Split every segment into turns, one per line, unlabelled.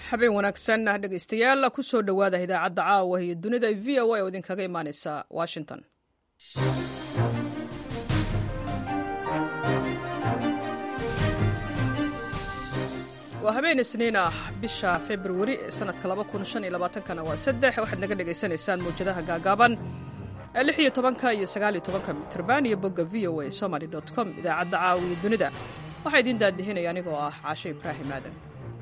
habeen wanaagsan dhegaystayaal kusoo dhowaada idaacadda caawa iyo dunida v o a oo idinkaga imaaneysa washington waa habeen isniin ah bisha februari sanadka kana waa saddex waxaad naga dhagaysanaysaan mawjadaha gaagaaban lix iyo tobanka iyo sagaal iyo tobanka mitrban iyo bogga v o a somaly com idaacadda caawa iyo dunida waxaa idiin daadihinaya anigoo ah caashe ibraahim aadan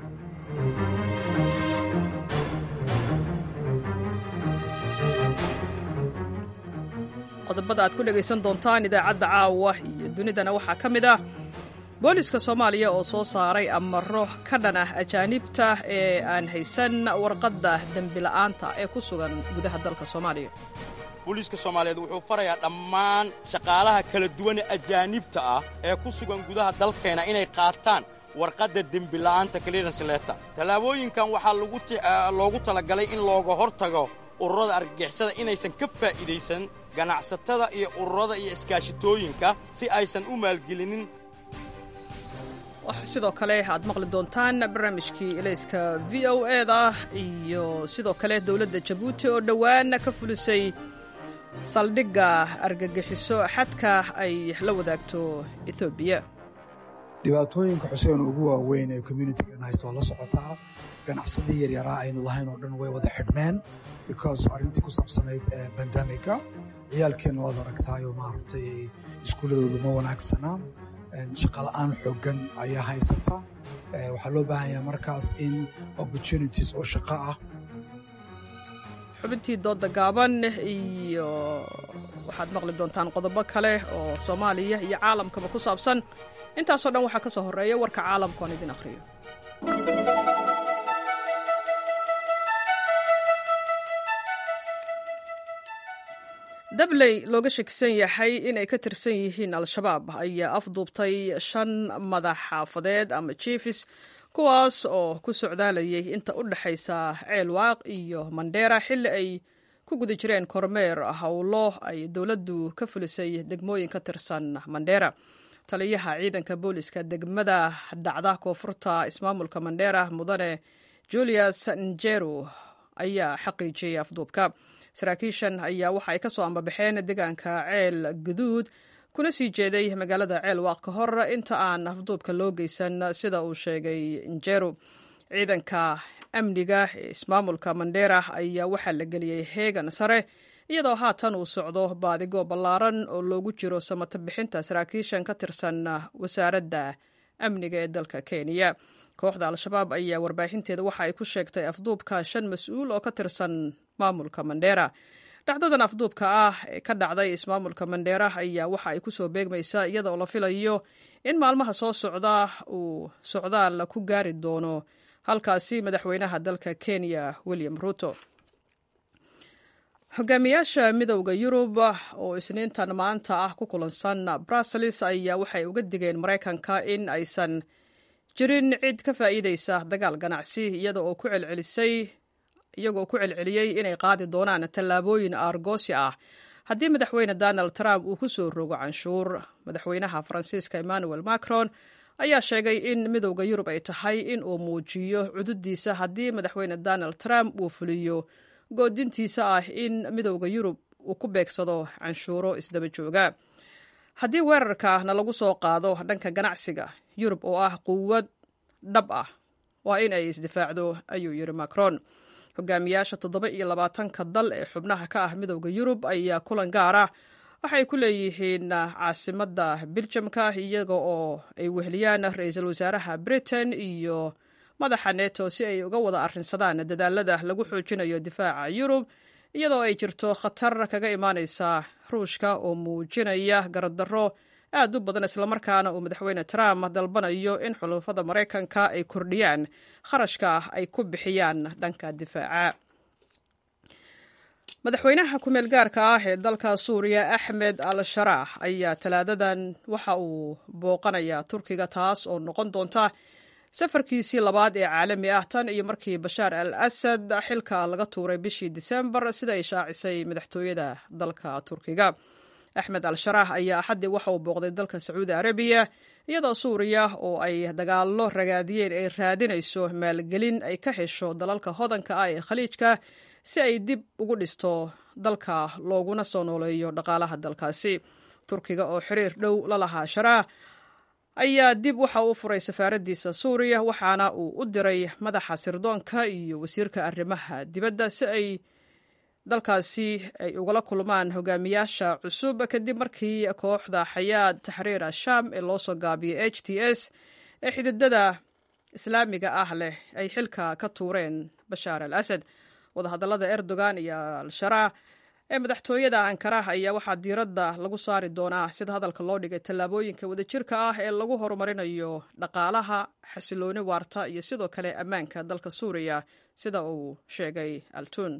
qodobada aad ku dhegaysan doontaan idaacadda caawa iyo dunidana waxaa ka mid ah booliska soomaaliya oo soo saaray amaro ka dhan ah ajaanibta ee aan haysan warqadda dembila'aanta ee ku sugan gudaha dalka soomaaliya
booliiska soomaaliyeed wuxuu farayaa dhammaan shaqaalaha kala duwane ajaanibta ah ee ku sugan gudaha dalkeenna inay qaataan warqadda dembila'aanta clearance letter tallaabooyinkan waxaa loogu talagalay in looga hor tago ururada argagixisada inaysan ka faa'iidaysan ganacsatada iyo ururada iyo iskaashitooyinka si aysan u maalgelinin
sidoo kale aad maqli doontaan barnaamijkii elayska v o eda iyo sidoo kale dowladda jabuuti oo dhowaan ka fulisay saldhigga argagixiso xadka ay la wadaagto etoobiya
dhibaatooyinka xuseen ugu waaweyn ee communitigan haysta waa la socotaa ganacsadii yaryaraa aynu lahayn oo dhan way wada xidhmeen because arrintii ku saabsanayd bandamika ciyaalkeenna waad aragtaayoo maaragtay iskuulladoodu ma wanaagsana shaqala'aan xooggan ayaa haysata waxaa loo baahan yaha markaas in opportunities oo shaqo ah
xubintii doodda gaaban iyo waxaad maqli doontaan qodobo kale oo soomaaliya iyo caalamkaba ku saabsan intaasoo dhan waxaa ka soo horreeya warka caalamka oon idin akhriyo dabley looga shakisan yahay inay ka tirsan yihiin al-shabaab ayaa afduubtay shan madax xaafadeed ama jiefis kuwaas oo ku socdaalayay inta u dhexaysa ceelwaaq iyo mandheera xilli ay ku guda jireen kormeer howlo ay dowladdu ka fulisay degmooyin ka tirsan mandheera taliyaha ciidanka booliska degmada dhacda koonfurta ismaamulka mandheera mudane julius njeru ayaa xaqiijiyey afduubka saraakiishan ayaa waxa ay ka soo ambabaxeen deegaanka ceel guduud kuna sii jeeday magaalada ceelwaaq ka hor inta aan afduubka loo geysan sida uu sheegay njeru ciidanka amniga ee ismaamulka mandheera ayaa waxaa la geliyey heegan sare iyadoo haatan uu socdo baadigo ballaaran oo loogu jiro samato bixinta saraakiishan ka tirsan wasaaradda amniga ee dalka kenya kooxda al-shabaab ayaa warbaahinteeda waxa ay ku sheegtay afduubka shan mas-uul oo ka tirsan maamulka mandheera dhacdadan afduubka ah ee ka dhacday ismaamulka mandheera ayaa waxa ay kusoo beegmaysaa iyadaoo la filayo in maalmaha soo socda uu socdaal ku gaari doono halkaasi madaxweynaha dalka kenya william ruto hogaamiyaasha midowda yurub oo isniintan maanta ah ku kulansan brussels ayaa waxay uga digeen maraykanka in aysan jirin cid ka faa'iidaysa dagaal ganacsi iyada oo ku celcelisay iyagoo ku celceliyey inay qaadi doonaan tallaabooyin aargoosi ah haddii madaxweyne donald trump uu ku soo rogo canshuur madaxweynaha faransiiska emmanuel macron ayaa sheegay in midowda yurub ay tahay in uu muujiyo cududiisa haddii madaxweyne donald trump uu fuliyo goodintiisa ah in midowda yurub uu ku beegsado canshuuro isdaba jooga haddii weerarka na lagu soo qaado dhanka ganacsiga yurub oo ah quwad dhab ah waa in ay isdifaacdo ayuu yidhi macron hogaamiyaasha toddoba iyo labaatanka dal ee xubnaha ka ah midowda yurub ayaa kulan gaara waxay ku leeyihiin caasimadda biljamka iyaga oo ay weheliyaan ra-iisul wasaaraha britain iyo madaxa neto si ay uga wada arrinsadaan dadaalada lagu xoojinayo difaaca yurub iyadoo ay jirto khatar kaga imaaneysa ruushka oo muujinaya garadaro aad u badan islamarkaana uu madaxweyne trump dalbanayo in xulufada maraykanka ay kordhiyaan kharashka ay ku bixiyaan dhanka difaaca madaxweynaha ku-meel gaarka ah ee dalka suuriya axmed al sharaax ayaa talaadadan waxa uu booqanayaa turkiga taas oo noqon doonta safarkiisii labaad ee caalami ah tan iyo markii bashaar al asad xilka laga tuuray bishii disembar sida ay shaacisay madaxtooyada dalka turkiga axmed al-sharaah ayaa axaddii waxa uu booqday dalka sacuudi arabiya iyadoo suuriya oo ay dagaallo ragaadiyeen ay raadinayso maalgelin ay ka hesho dalalka hodanka ah ee khaliijka si ay dib ugu dhisto dalka looguna soo nooleeyo dhaqaalaha dalkaasi turkiga oo xiriir dhow la lahaa sharaah ayaa dib waxa uu furay safaaraddiisa suuriya waxaana uu u diray madaxa sirdoonka iyo wasiirka arrimaha dibadda si ay dalkaasi ay ugala kulmaan hogaamiyaasha cusub kadib markii kooxda xayaad taxriir ashaam ee loo soo gaabiyay h t s ee xididada islaamiga ah leh ay xilka ka tuureen bashaar al asad wadahadallada erdogan iyo al-sharaa ee madaxtooyada ankaraha ayaa waxaa diiradda lagu saari doonaa sida hadalka loo dhigay tallaabooyinka wadajirka ah ee lagu horumarinayo dhaqaalaha xasilooni waarta iyo sidoo kale ammaanka dalka suuriya sida uu sheegay altun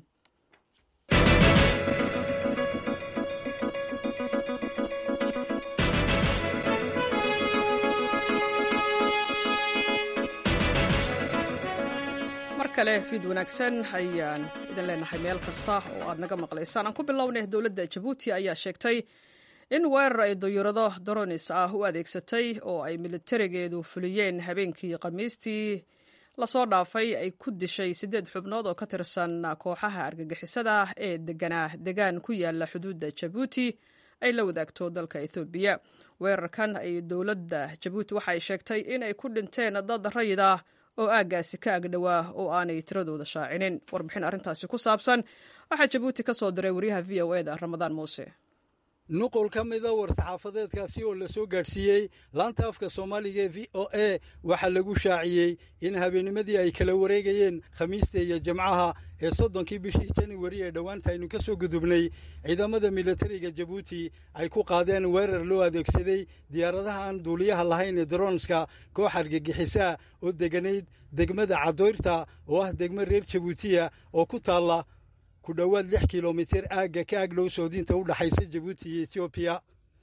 kale fiid wanaagsan ayaan idin leenahay meel kasta oo aad naga maqlaysaan aan ku bilownay dowladda jabuuti ayaa sheegtay in weerar ay dayuurado daronis ah u adeegsatay oo ay militarigeedu fuliyeen habeenkii khamiistii lasoo dhaafay ay ku dishay siddeed xubnood oo ka tirsan kooxaha argagixisada ah ee deganaa degaan ku yaala xuduudda jabuuti ay la wadaagto dalka ethoobiya weerarkan ay dowladda jabuuti waxa ay sheegtay in ay ku dhinteen dad rayid ah oo aaggaasi ka agdhowaa oo aanay tiradooda shaacinin warbixin arrintaasi ku saabsan waxaa jabuuti ka soo diray wariyaha v o eda ramadaan muuse
nuqul ka mida war-saxaafadeedkaasi oo la soo gaadhsiiyey laanta afka soomaaliga ee v o a waxaa lagu shaaciyey in habeennimadii ay kala wareegayeen khamiista iyo jimcaha ee soddonkii bishii januwari ee dhowaanta aynu ka soo gudubnay ciidamada militariga jabuuti ay ku qaadeen weerar loo adeegsaday diyaaradaha aan duuliyaha lahayn ee daroonska koox argagixisaa oo deganayd degmada cadoyrta oo ah degmo reer jabuutiya oo ku taalla ku dhowaad lix kilomitir aagga ka agdhow soodinta u dhaxaysa jabuuti iyo etoobiya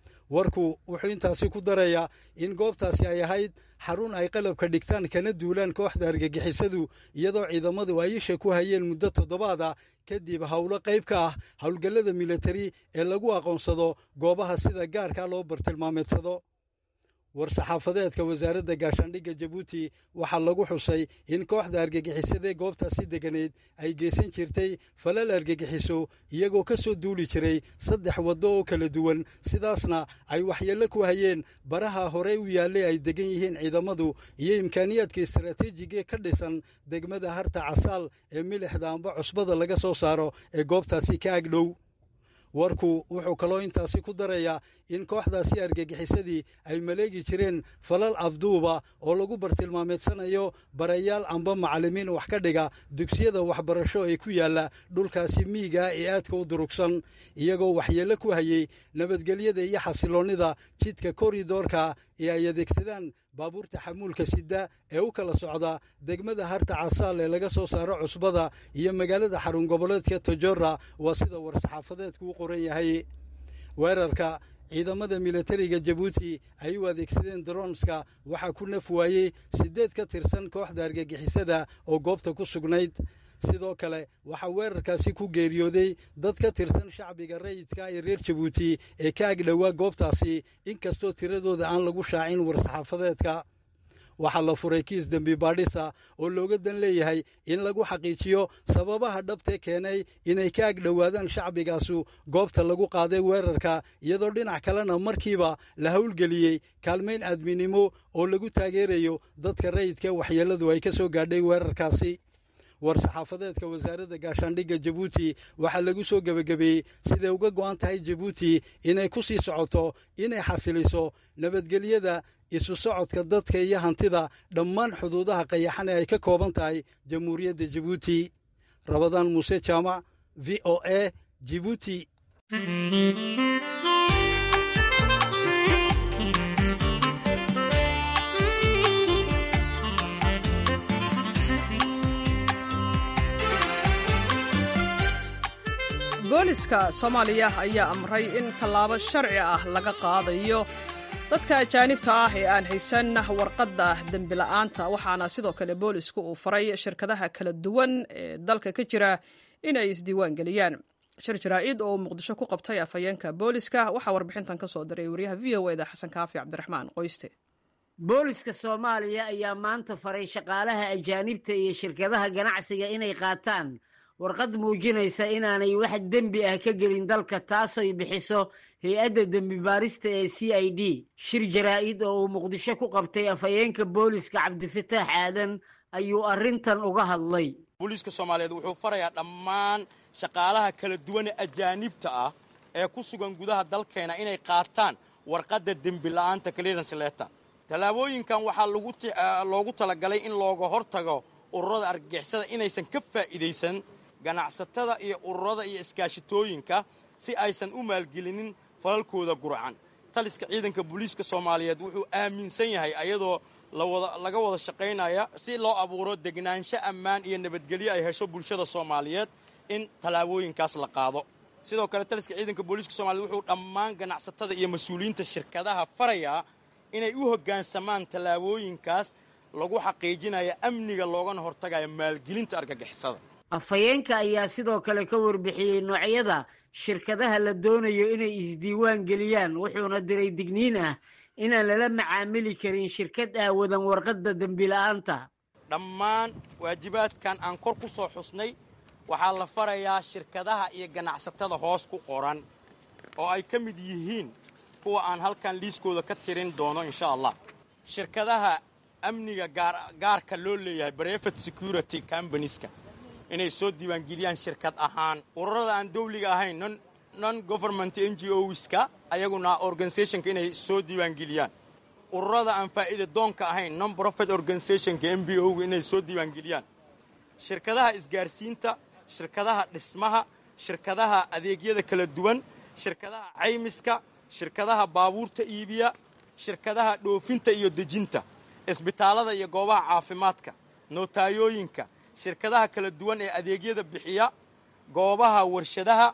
warku wuxuu intaasi ku darayaa in goobtaasi ay ahayd xarun ay qalabka dhigtaan kana duulaan kooxda argagixisadu iyadoo ciidamadu ay isha ku hayeen muddo toddobaad ah kadib howlo qayb ka ah howlgallada militari ee lagu aqoonsado goobaha sida gaarka loo bartilmaameedsado war-saxaafadeedka wasaaradda gaashaandhigga jabuuti waxaa lagu xusay in kooxda argagixisadee goobtaasi deganeed ay geysan jirtay falal argagixiso iyagoo ka soo duuli jiray saddex waddo oo kala duwan sidaasna ay waxyeello ku hayeen baraha horey u yaallay ay degan yihiin ciidamadu iyo imkaaniyaadka istaraatiijigae ka dhisan degmada harta casaal ee milixda amba cusbada laga soo saaro ee goobtaasi ka agdhow warku wuxuu kaloo intaasi ku darayaa in kooxdaasi argagixisadii ay maleegi jireen falal afduuba oo lagu bartilmaameedsanayo barayaal amba macallimiin wax ka dhiga dugsiyada waxbarasho ee ku yaalla dhulkaasi miiga ee aadka u durugsan iyagoo waxyeello ku hayey nabadgelyada iyo xasiloonnida jidka koridoorka ee ay adeegsadaan baabuurta xamuulka sida ee u kala socda degmada harta casaal ee laga soo saaro cusbada iyo magaalada xarun goboleedka tojora waa sida war-saxaafadeedku u qoran yahay weerarka ciidamada militariga jabuuti ay u adeegsadeen daroonska waxaa ku naf waayey siddeed ka tirsan kooxda argagixisada oo goobta ku sugnayd sidoo kale waxaa weerarkaasi ku geeriyooday dad ka tirsan shacbiga rayidka ee reer jabuuti ee ka agdhowaa goobtaasi inkastoo tiradooda aan lagu shaacin war-saxaafadeedka waxaa la furay kiis dembi baadhisa oo looga dan leeyahay in lagu xaqiijiyo sababaha dhabtee keenay inay ka agdhowaadaan shacbigaasu goobta lagu qaaday weerarka iyadoo dhinac kalena markiiba la howlgeliyey kaalmayn aadminimo oo lagu taageerayo dadka rayidka waxyeelladu ay ka soo gaadhay weerarkaasi war-saxaafadeedka wasaaradda gaashaandhigga jabuuti waxaa lagu soo gebagabeeyey siday uga go'an tahay jabuuti inay ku sii socoto inay xasiliso nabadgelyada isu socodka dadka iyo hantida dhammaan xuduudaha qayaxan ee ay ka kooban tahay jamhuuriyadda jabuuti rabadaan muuse jaamac v o a jibuuti
booliska soomaaliya ayaa amray in tallaabo sharci ah laga qaadayo dadka ajaanibta ah ee aan haysan warqadda dembila'aanta waxaana sidoo kale boolisku uu faray shirkadaha kala duwan ee dalka ka jira inay isdiiwaan geliyaan shir jaraa-id oo uu muqdisho ku qabtay afhayeenka booliska waxaa warbixintan ka soo diray wariyaha v o eda xasan kaafi cabdiraxmaan qoyste
booliska soomaaliya ayaa maanta faray shaqaalaha ajaanibta iyo shirkadaha ganacsiga inay qaataan warqad muujinaysa inaanay wax dembi ah ka gelin dalka taasoy bixiso hay-adda dembi baarista ee c i d shir jaraa-id oo uu muqdisho ku qabtay afhayeenka booliska cabdifataax aadan ayuu arrintan uga hadlay
booliiska soomaaliyeed wuxuu farayaa dhammaan shaqaalaha kala duwane ajaanibta ah ee ku sugan gudaha dalkeena inay qaataan warqadda dembila'aanta clearance letter tallaabooyinkan waxaa loogu talagalay in looga hortago ururada argagixisada inaysan ka faa'iidaysan ganacsatada iyo ururada iyo iskaashitooyinka si aysan u maalgelinin falalkooda gurcan taliska ciidanka booliiska soomaaliyeed wuxuu aaminsan yahay ayadoo laga wada shaqaynaya si loo abuuro degnaansho ammaan iyo nabadgelyo ay hesho bulshada soomaaliyeed in tallaabooyinkaas la qaado sidoo kale taliska ciidanka booliiska soomaaliyed wuxuu dhammaan ganacsatada iyo mas-uuliyiinta shirkadaha farayaa inay u hoggaansamaan tallaabooyinkaas lagu xaqiijinaya amniga loogana hortagaya maalgelinta argagixisada
afhayeenka ayaa sidoo kale ka warbixiyey noocyada shirkadaha la doonayo inay isdiiwaan geliyaan wuxuuna diray digniin ah inaan lala macaamili karin shirkad aawadan warqadda dembila'aanta
dhammaan waajibaadkan aan kor ku soo xusnay waxaa la farayaa shirkadaha iyo ganacsatada hoos ku qoran oo ay ka mid yihiin kuwa aan halkan liiskooda ka tirin doono insha allah shirkadaha amniga gaarka loo leeyahay brevet security combanieska inay soo diiwaangeliyaan shirkad ahaan ururada aan dawliga ahayn non government n g oska ayaguna organisationka inay soo diiwaangeliyaan ururada aan faa'iida doonka ahayn non profit organisationka m b o ga inay soo diiwaangeliyaan shirkadaha isgaarsiinta shirkadaha dhismaha shirkadaha adeegyada kala duwan shirkadaha caymiska shirkadaha baabuurta iibiya shirkadaha dhoofinta iyo dejinta isbitaallada iyo goobaha caafimaadka nootayooyinka shirkadaha kala duwan ee adeegyada bixiya goobaha warshadaha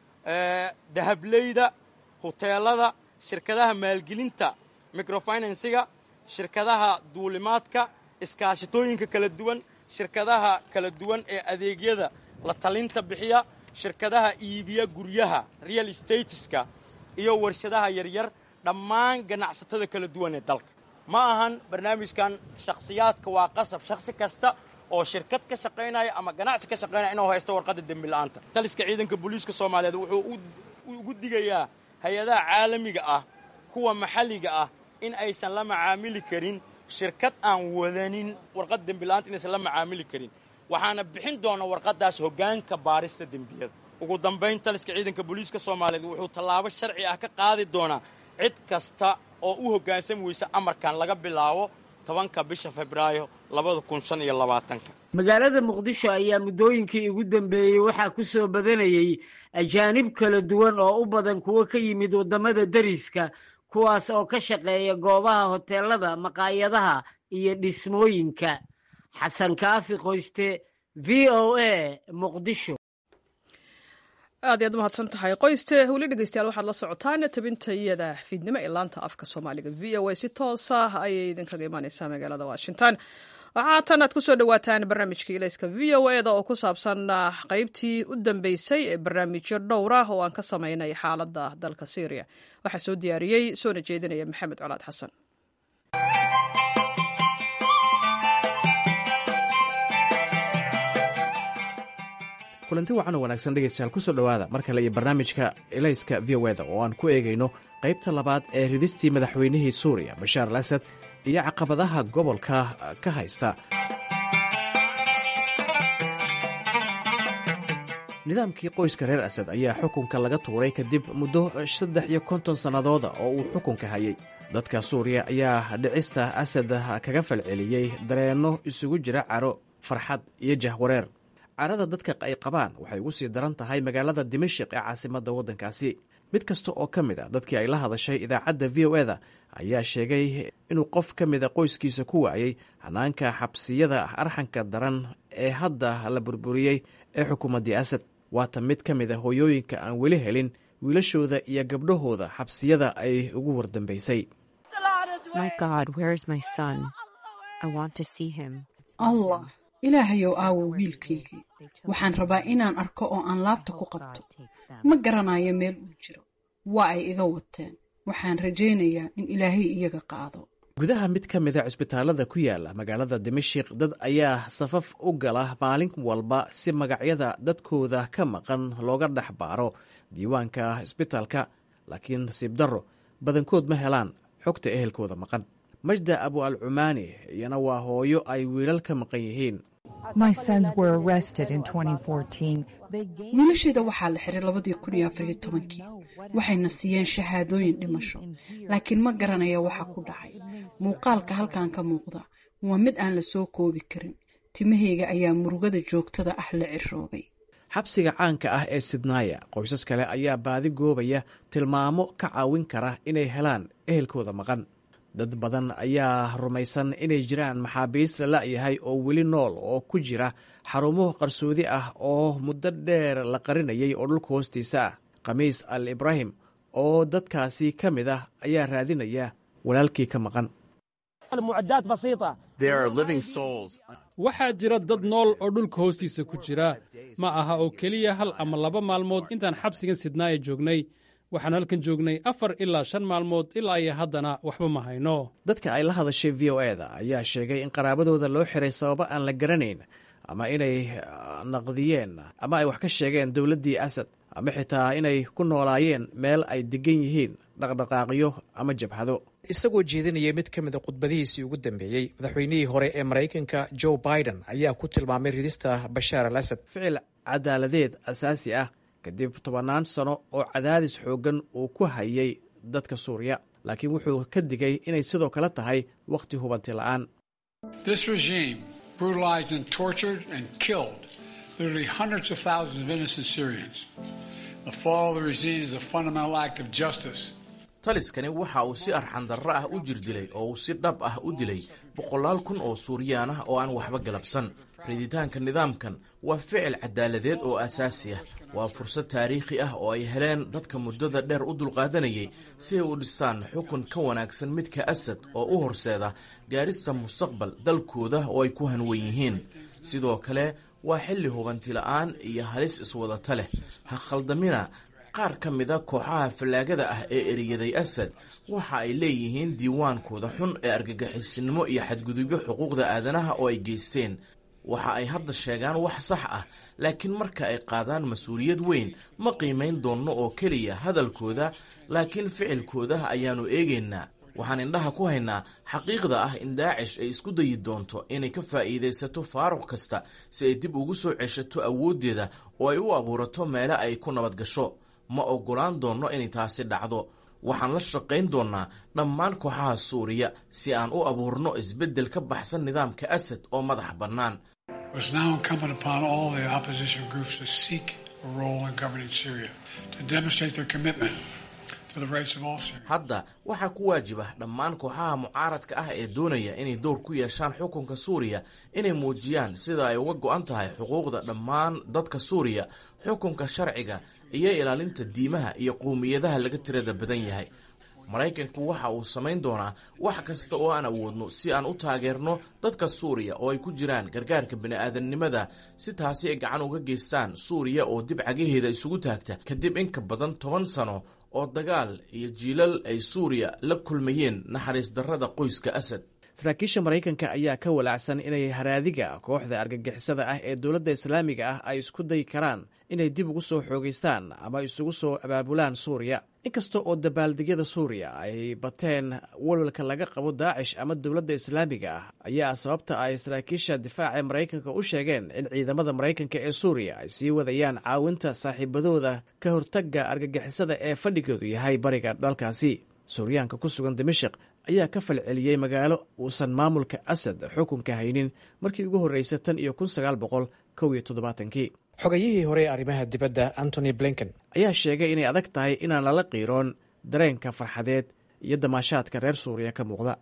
dahableyda huteelada shirkadaha maalgelinta microfinansiga shirkadaha duulimaadka iskaashitooyinka kala duwan shirkadaha kala duwan ee adeegyada la talinta bixiya shirkadaha iibiya guryaha real estateska iyo warshadaha yaryar dhammaan ganacsatada kala duwan ee dalka ma ahan barnaamijkan shakhsiyaadka waa qasab shakhsi kasta oo shirkad ka shaqaynaya ama ganacsi ka shaqaynaya inuu haysto warqadda dembila'aanta taliska ciidanka booliiska soomaaliyeed wuxuu ugu digayaa hay-adaha caalamiga ah kuwa maxalliga ah in aysan la macaamili karin shirkad aan wadanin warqadda dembila'aanta inaysan la macaamili karin waxaana bixin doona warqaddaas hoggaanka baarista dembiyada ugu dambayn taliska ciidanka booliiska soomaaliyeed wuxuu tallaabo sharci ah ka qaadi doonaa cid kasta oo u hoggaansami weysa amarkan laga bilaabo tobanka bisha febraayo labada kun shan iyo labaatanka
magaalada muqdisho ayaa muddooyinkii ugu dambeeyey waxaa ku soo badanayey ajaanib kala duwan oo u badan kuwo ka yimid waddamada deriska kuwaas oo ka shaqeeya goobaha hoteelada maqaayadaha iyo dhismooyinka xasan kaafi qoyste v o a muqdisho
aad iyaad umahadsan tahay qoyste weli dhegeystayaal waxaad la socotaan tabintayada fiidnimo ee laanta afka soomaaliga v o a si toosa ayay idinkaga imaaneysaa magaalada washington waxaa haatan aad kusoo dhawaataan barnaamijka ilayska v o eda oo ku saabsan qeybtii u dambeysay ee barnaamijyo dhowr ah oo aan ka sameynay xaaladda dalka syriya waxaa soo diyaariyey soona jeedinaya maxamed colaad xasan
kulanti wacan oo wanaagsan dhegaystayaal kusoo dhowaada mar kale iyo barnaamijka elayska v o eda oo aan ku eegayno qaybta labaad ee ridistii madaxweynihii suuriya bashaar al asad iyo caqabadaha gobolka ka haysta nidaamkii qoyska reer asad ayaa xukunka laga tuuray kadib muddo saddex iyo konton sannadooda oo uu xukunka hayay dadka suuriya ayaa dhicista asad kaga falceliyey dareenno isugu jira caro farxad iyo jahwareer carada dadka ay qabaan waxay ugu sii daran tahay magaalada dimashik ee caasimadda waddankaasi mid kasta oo ka mid a dadkii ay la hadashay idaacadda v o eda ayaa sheegay inuu qof ka mida qoyskiisa ku waayey hanaanka xabsiyada arxanka daran ee hadda la burburiyey ee xukuumaddii asad waata mid ka mid a hooyooyinka aan weli helin wiilashooda iyo gabdhahooda xabsiyada ay ugu wardambaysay
My God, where is my son? I want to see him.
allah
ilaahayow aawo wiilkaygii waxaan rabaa inaan arko oo aan laabta ku qabto ma garanayo meel uu jiro waa ay iga wateen waxaan rajaynayaa in ilaahay iyaga qaado
gudaha mid ka mida cusbitaalada ku yaala magaalada dimashik dad ayaa safaf u gala maalin walba si magacyada dadkooda ka maqan looga dhex baaro diiwaanka cisbitaalka laakiin nasiib darro badankood ma helaan xogta ehelkooda maqan majda abu al cumaani iyana waa hooyo ay wiilal ka maqan yihiin
wiilasheeda waxaa la xiray labadii kun iyo afariyo tobankii waxayna siiyeen shahaadooyin dhimasho laakiin ma garanaya waxa ku dhacay muuqaalka halkan ka muuqda waa mid aan la soo koobi karin timahayga ayaa murugada joogtada ah la ciroobay
xabsiga caanka ah ee sidnaaya qoysas kale ayaa baadi goobaya tilmaamo ka caawin kara inay helaan ehelkooda maqan dad badan ayaa rumaysan inay jiraan maxaabiis la la'yahay oo weli nool oo ku jira xarumo qarsoodi ah oo muddo dheer la qarinayay oo dhulka hoostiisa ah khamiis al ibraahim oo dadkaasi ka mid ah ayaa raadinaya walaalkii ka maqan
waxaa jira dad nool oo dhulka hoostiisa ku jira ma aha oo keliya hal ama laba maalmood intaan xabsigan sidnaaya joognay waxaan halkan joognay afar ilaa shan maalmood ilaa iyo haddana waxba ma hayno
dadka ay la hadashay v o e da ayaa sheegay in qaraabadooda loo xiray sababo aan la garanayn ama inay naqdiyeen ama ay wax ka sheegeen dowladdii asad ama xitaa inay ku noolaayeen meel ay degan yihiin dhaqdhaqaaqyo ama jabhado isagoo jeedinaya mid ka mid a khudbadihiisii ugu dambeeyey madaxweynihii hore ee maraykanka joe biden ayaa ku tilmaamay ridista bashaar al asad ficil cadaaladeed asaasi ah kadib tobannaan sano oo cadaadis xooggan uu ku hayay dadka suuriya laakiin wuxuu ka digay inay sidoo kale tahay wakhti hubanti la'aan
taliskani waxa uu si arxandarro ah u jirdilay oo uu si dhab ah u dilay boqolaal kun oo suuriyaan ah oo aan waxba galabsan riditaanka nidaamkan waa ficil cadaaladeed oo asaasi ah waa fursad taariikhi ah oo ay heleen dadka muddada dheer u dulqaadanayay si ay u dhistaan xukun ka wanaagsan midka asad oo u horseeda gaarista mustaqbal dalkooda oo ay ku hanwan yihiin sidoo kale waa xilli hubantila'aan iyo halis iswadata leh ha khaldamina qaar ka mida kooxaha fallaagada ah ee eriyaday asad waxa ay leeyihiin diiwaankooda xun ee argagixisinimo iyo xadgudubyo xuquuqda aadanaha oo ay geysteen waxa ay hadda sheegaan wax sax ah laakiin marka ay qaadaan mas-uuliyad weyn ma qiimayn doonno oo keliya hadalkooda laakiin ficilkooda ayaannu eegaynaa waxaan indhaha ku haynaa xaqiiqda ah in daacish ay isku dayi doonto inay ka faa'iidaysato faaruq kasta si ay dib ugu soo ceshato awooddeeda oo ay u abuurato meele ay ku nabad gasho ma oggolaan doonno inay taasi dhacdo waxaan la shaqayn doonnaa dhammaan kooxaha suuriya si aan u abuurno isbeddel ka baxsan nidaamka asad oo madax bannaan hadda waxaa ku waajibah dhammaan kooxaha mucaaradka ah ee doonaya inay dowr ku yeeshaan xukunka suuriya inay muujiyaan sida ay uga go'an tahay xuquuqda dhammaan dadka suuriya xukunka sharciga iyo ilaalinta diimaha iyo qowmiyadaha laga tirada badan yahay maraykanku waxa uu samayn doonaa wax kasta oo aan awoodno si aan u taageerno dadka suuriya oo ay ku jiraan gargaarka bini'aadamnimada si taasi ay gacan uga geystaan suuriya oo dib cagaheeda isugu taagta kadib in ka badan toban sano oo dagaal iyo jiilal ay suuriya la kulmayeen naxariis darrada qoyska asad
saraakiisha maraykanka ayaa ka walaacsan inay haraadiga kooxda argagixisada ah ee dowladda islaamiga ah ay isku dayi karaan inay dib ugu soo xoogaystaan ama isugu soo abaabulaan suuriya inkasta oo dabaaldegyada suuriya ay bateen walwalka laga qabo daacish ama dowladda islaamiga ah ayaa sababta ay saraakiisha difaaca ee maraykanka u sheegeen in ciidamada maraykanka ee suuriya ay sii wadayaan caawinta saaxiibadooda ka hortagga argagixisada ee fadhigoodu yahay bariga dalkaasi suuryaanka ku sugan dimashik ayaa ka falceliyey magaalo uusan maamulka asad xukunka haynin markii ugu horreysay tan iyo kun sagaal boqol kow iyo toddobaatankii xogayihii hore ee arrimaha dibadda antony blinken ayaa sheegay inay adag tahay inaan lala qiiroon dareenka farxadeed iyo damaashaadka reer suuriya ka muuqda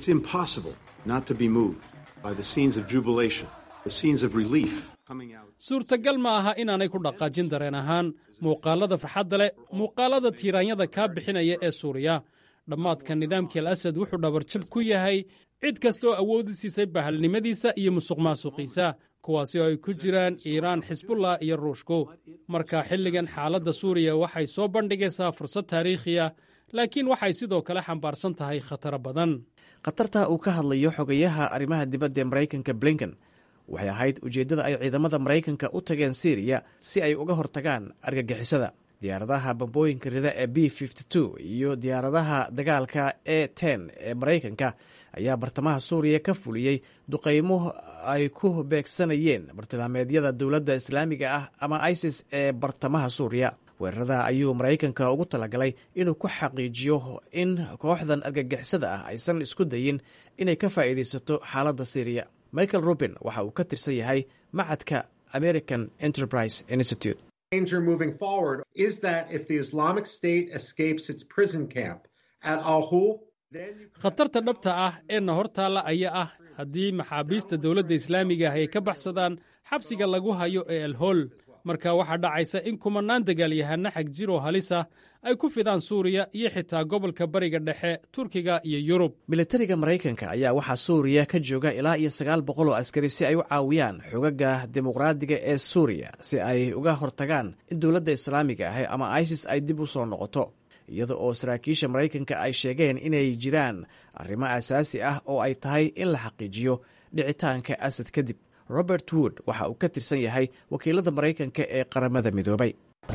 suurtagal ma aha inaanay ku dhaqaajin dareen ahaan muuqaalada farxadda leh muuqaalada tiiraanyada kaa bixinaya ee suuriya dhammaadka nidaamkii al asad wuxuu dhabarjab ku yahay cid kasta oo awoodi siisay bahalnimadiisa iyo musuq maasuqiisa kuwaasi oo ay ku jiraan iiraan xisbullah iyo ruushku marka xilligan xaaladda suuriya waxay soo bandhigaysaa fursad taariikhi ah laakiin waxay sidoo kale xambaarsan tahay khataro badan
khatarta uu ka hadlayo xogayaha arrimaha dibadda ee maraykanka blinken waxay ahayd ujeeddada ay ciidamada maraykanka u tageen siriya si ay uga hortagaan argagixisada diyaaradaha bambooyinka rida ee b iyo diyaaradaha dagaalka e ten ee maraykanka ayaa bartamaha suuriya ka fuliyey duqaymo ay ku beegsanayeen bartilmaameedyada dowladda islaamiga ah ama isis ee bartamaha suuriya weerarada ayuu maraykanka ugu talagalay inuu ku xaqiijiyo in kooxdan argagixisada ah aysan isku dayin inay ka faa'iidaysato xaaladda siriya michael rubin waxa uu ka tirsan yahay macadka american enterprise institute
danger moving forward is that if the Islamic State escapes its prison camp at Al Hul,
khatarta dhabta ah ee na hortaalla ayaa ah haddii maxaabiista dowladda islaamiga ah ay ka baxsadaan xabsiga lagu hayo ee alhool marka waxaa dhacaysa in kumannaan dagaalyahanna xag jir oo halisa ay ku fidaan suuriya iyo xitaa gobolka bariga dhexe turkiga iyo yurub
militariga maraykanka ayaa waxaa suuriya ka jooga ilaa iyo sagaal boqol oo askari si ay u caawiyaan xogaga dimuqraadiga ee suuriya si ay uga hortagaan in dowladda islaamiga ah ama isis ay dib u soo noqoto iyada oo saraakiisha maraykanka ay sheegeen inay jiraan arrimo asaasi ah oo ay tahay in la xaqiijiyo dhicitaanka asad kadib robert wood waxa uu ka tirsan yahay wakiilada maraykanka ee qaramada midoobay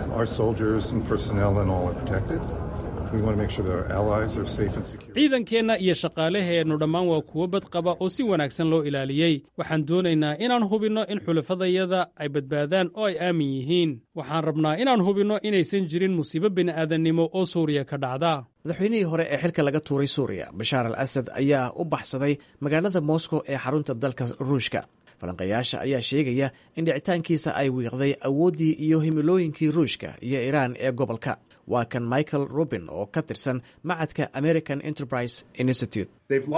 ciidankeenna iyo shaqaalaheennu dhammaan waa kuwo badqaba oo si wanaagsan loo ilaaliyey waxaan doonaynaa inaan hubinno in xulafadayada ay badbaadaan oo ay aamin yihiin waxaan rabnaa inaan hubinno inaysan jirin musiibo bini'aadannimo oo suuriya ka dhacda
madaxweynihii hore ee xilka laga tuuray suuriya bashaar al asad ayaa u baxsaday magaalada moscow ee xarunta dalka ruushka falanqayaasha ayaa sheegaya in dhicitaankiisa ay wiiqday awooddii iyo himilooyinkii ruushka iyo iiraan ee gobolka waa kan michael rubin oo ka tirsan macadka american enterprise institute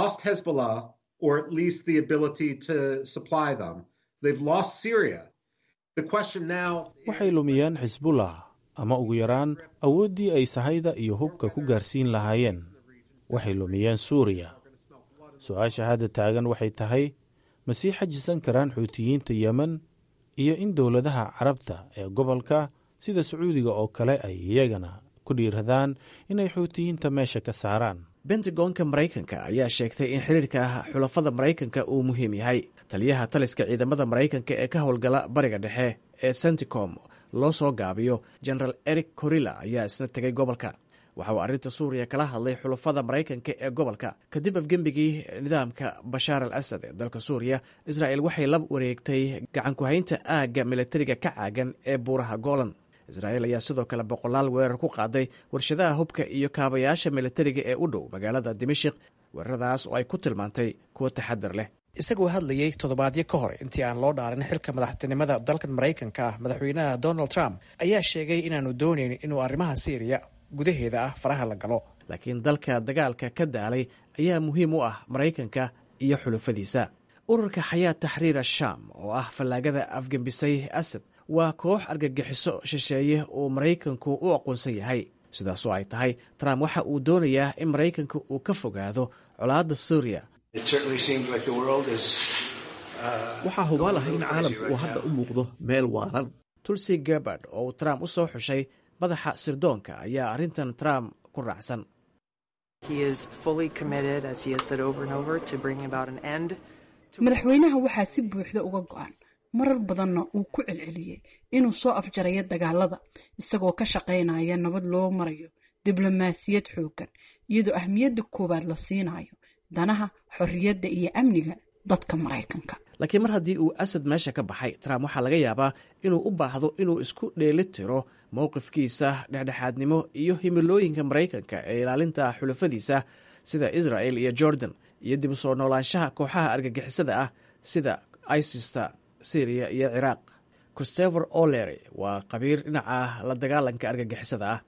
waxay lumiyeen xisbullah ama ugu yaraan awooddii ay sahayda iyo hubka ku gaarsiin lahaayeen waxay lumiyeen suuriya su-aasha hadda taagan waxay tahay ma sii xajisan karaan xuutiyiinta yemen iyo in dowladaha carabta ee gobolka sida sacuudiga oo kale ay iyagana ku dhiiradaan inay xuutiyiinta meesha ka saaraan
bentagonka maraykanka ayaa sheegtay in xiriirka xulafada maraykanka uu muhiim yahay taliyaha taliska ciidamada maraykanka ee ka howlgala bariga dhexe ee senticom loo soo gaabiyo genaraal eric corilla ayaa isna tegay gobolka waxa uu arrinta suuriya kala hadlay xulafada maraykanka ee gobolka kadib afgembigii nidaamka bashaar al asad ee dalka suuriya israa'el waxay la wareegtay gacankuhaynta aagga militariga ka caagan ee buuraha golan israa'el ayaa sidoo kale boqolaal weerar ku qaaday warshadaha hubka iyo kaabayaasha militariga ee u dhow magaalada dimashik weeraradaas oo ay ku tilmaantay kuwo taxadar leh isagoo hadlayey toddobaadyo ka hor intii aan loo dhaarin xilka madaxtinimada dalkan maraykanka ah madaxweynaha donald trump ayaa sheegay inaanu doonayn inuu arrimaha syriya gudaheeda ah faraha la galo laakiin dalka dagaalka ka daalay ayaa muhiim u ah maraykanka iyo xulufadiisa ururka xayaat taxriir ashaam oo ah fallaagada afgembisay asad waa koox argagixiso shisheeye uu maraykanku u aqoonsan yahay sidaasoo ay tahay trump waxa uu doonayaa in maraykanka uu ka fogaado colaadda suuriya
waxaa hubaal ah in caalamku uu hadda u muuqdo meel waaran
tulsi gabard oo uu trump u soo xushay madaxa sirdoonka ayaa arrintan trump ku raacsan
madaxweynaha waxaa si buuxda uga go-an marar badanna uu ku celceliyey inuu soo afjarayo dagaalada isagoo ka shaqaynaya nabad loo marayo diblomaasiyad xooggan iyadoo ahmiyadda koowaad la siinayo danaha xorriyadda iyo amniga dadka maraykanka
laakiin mar haddii uu asad meesha ka baxay trump waxaa laga yaabaa inuu u baahdo inuu isku dheeli tiro mowqifkiisa dhexdhexaadnimo iyo himilooyinka maraykanka ee ilaalinta xulafadiisa sida israel iyo jordan iyo dib u soo noolaanshaha kooxaha argagixisada ah sida isista syriya iyo ciraaq christopher olery waa qabiir dhinaca la dagaalanka argagixisada ah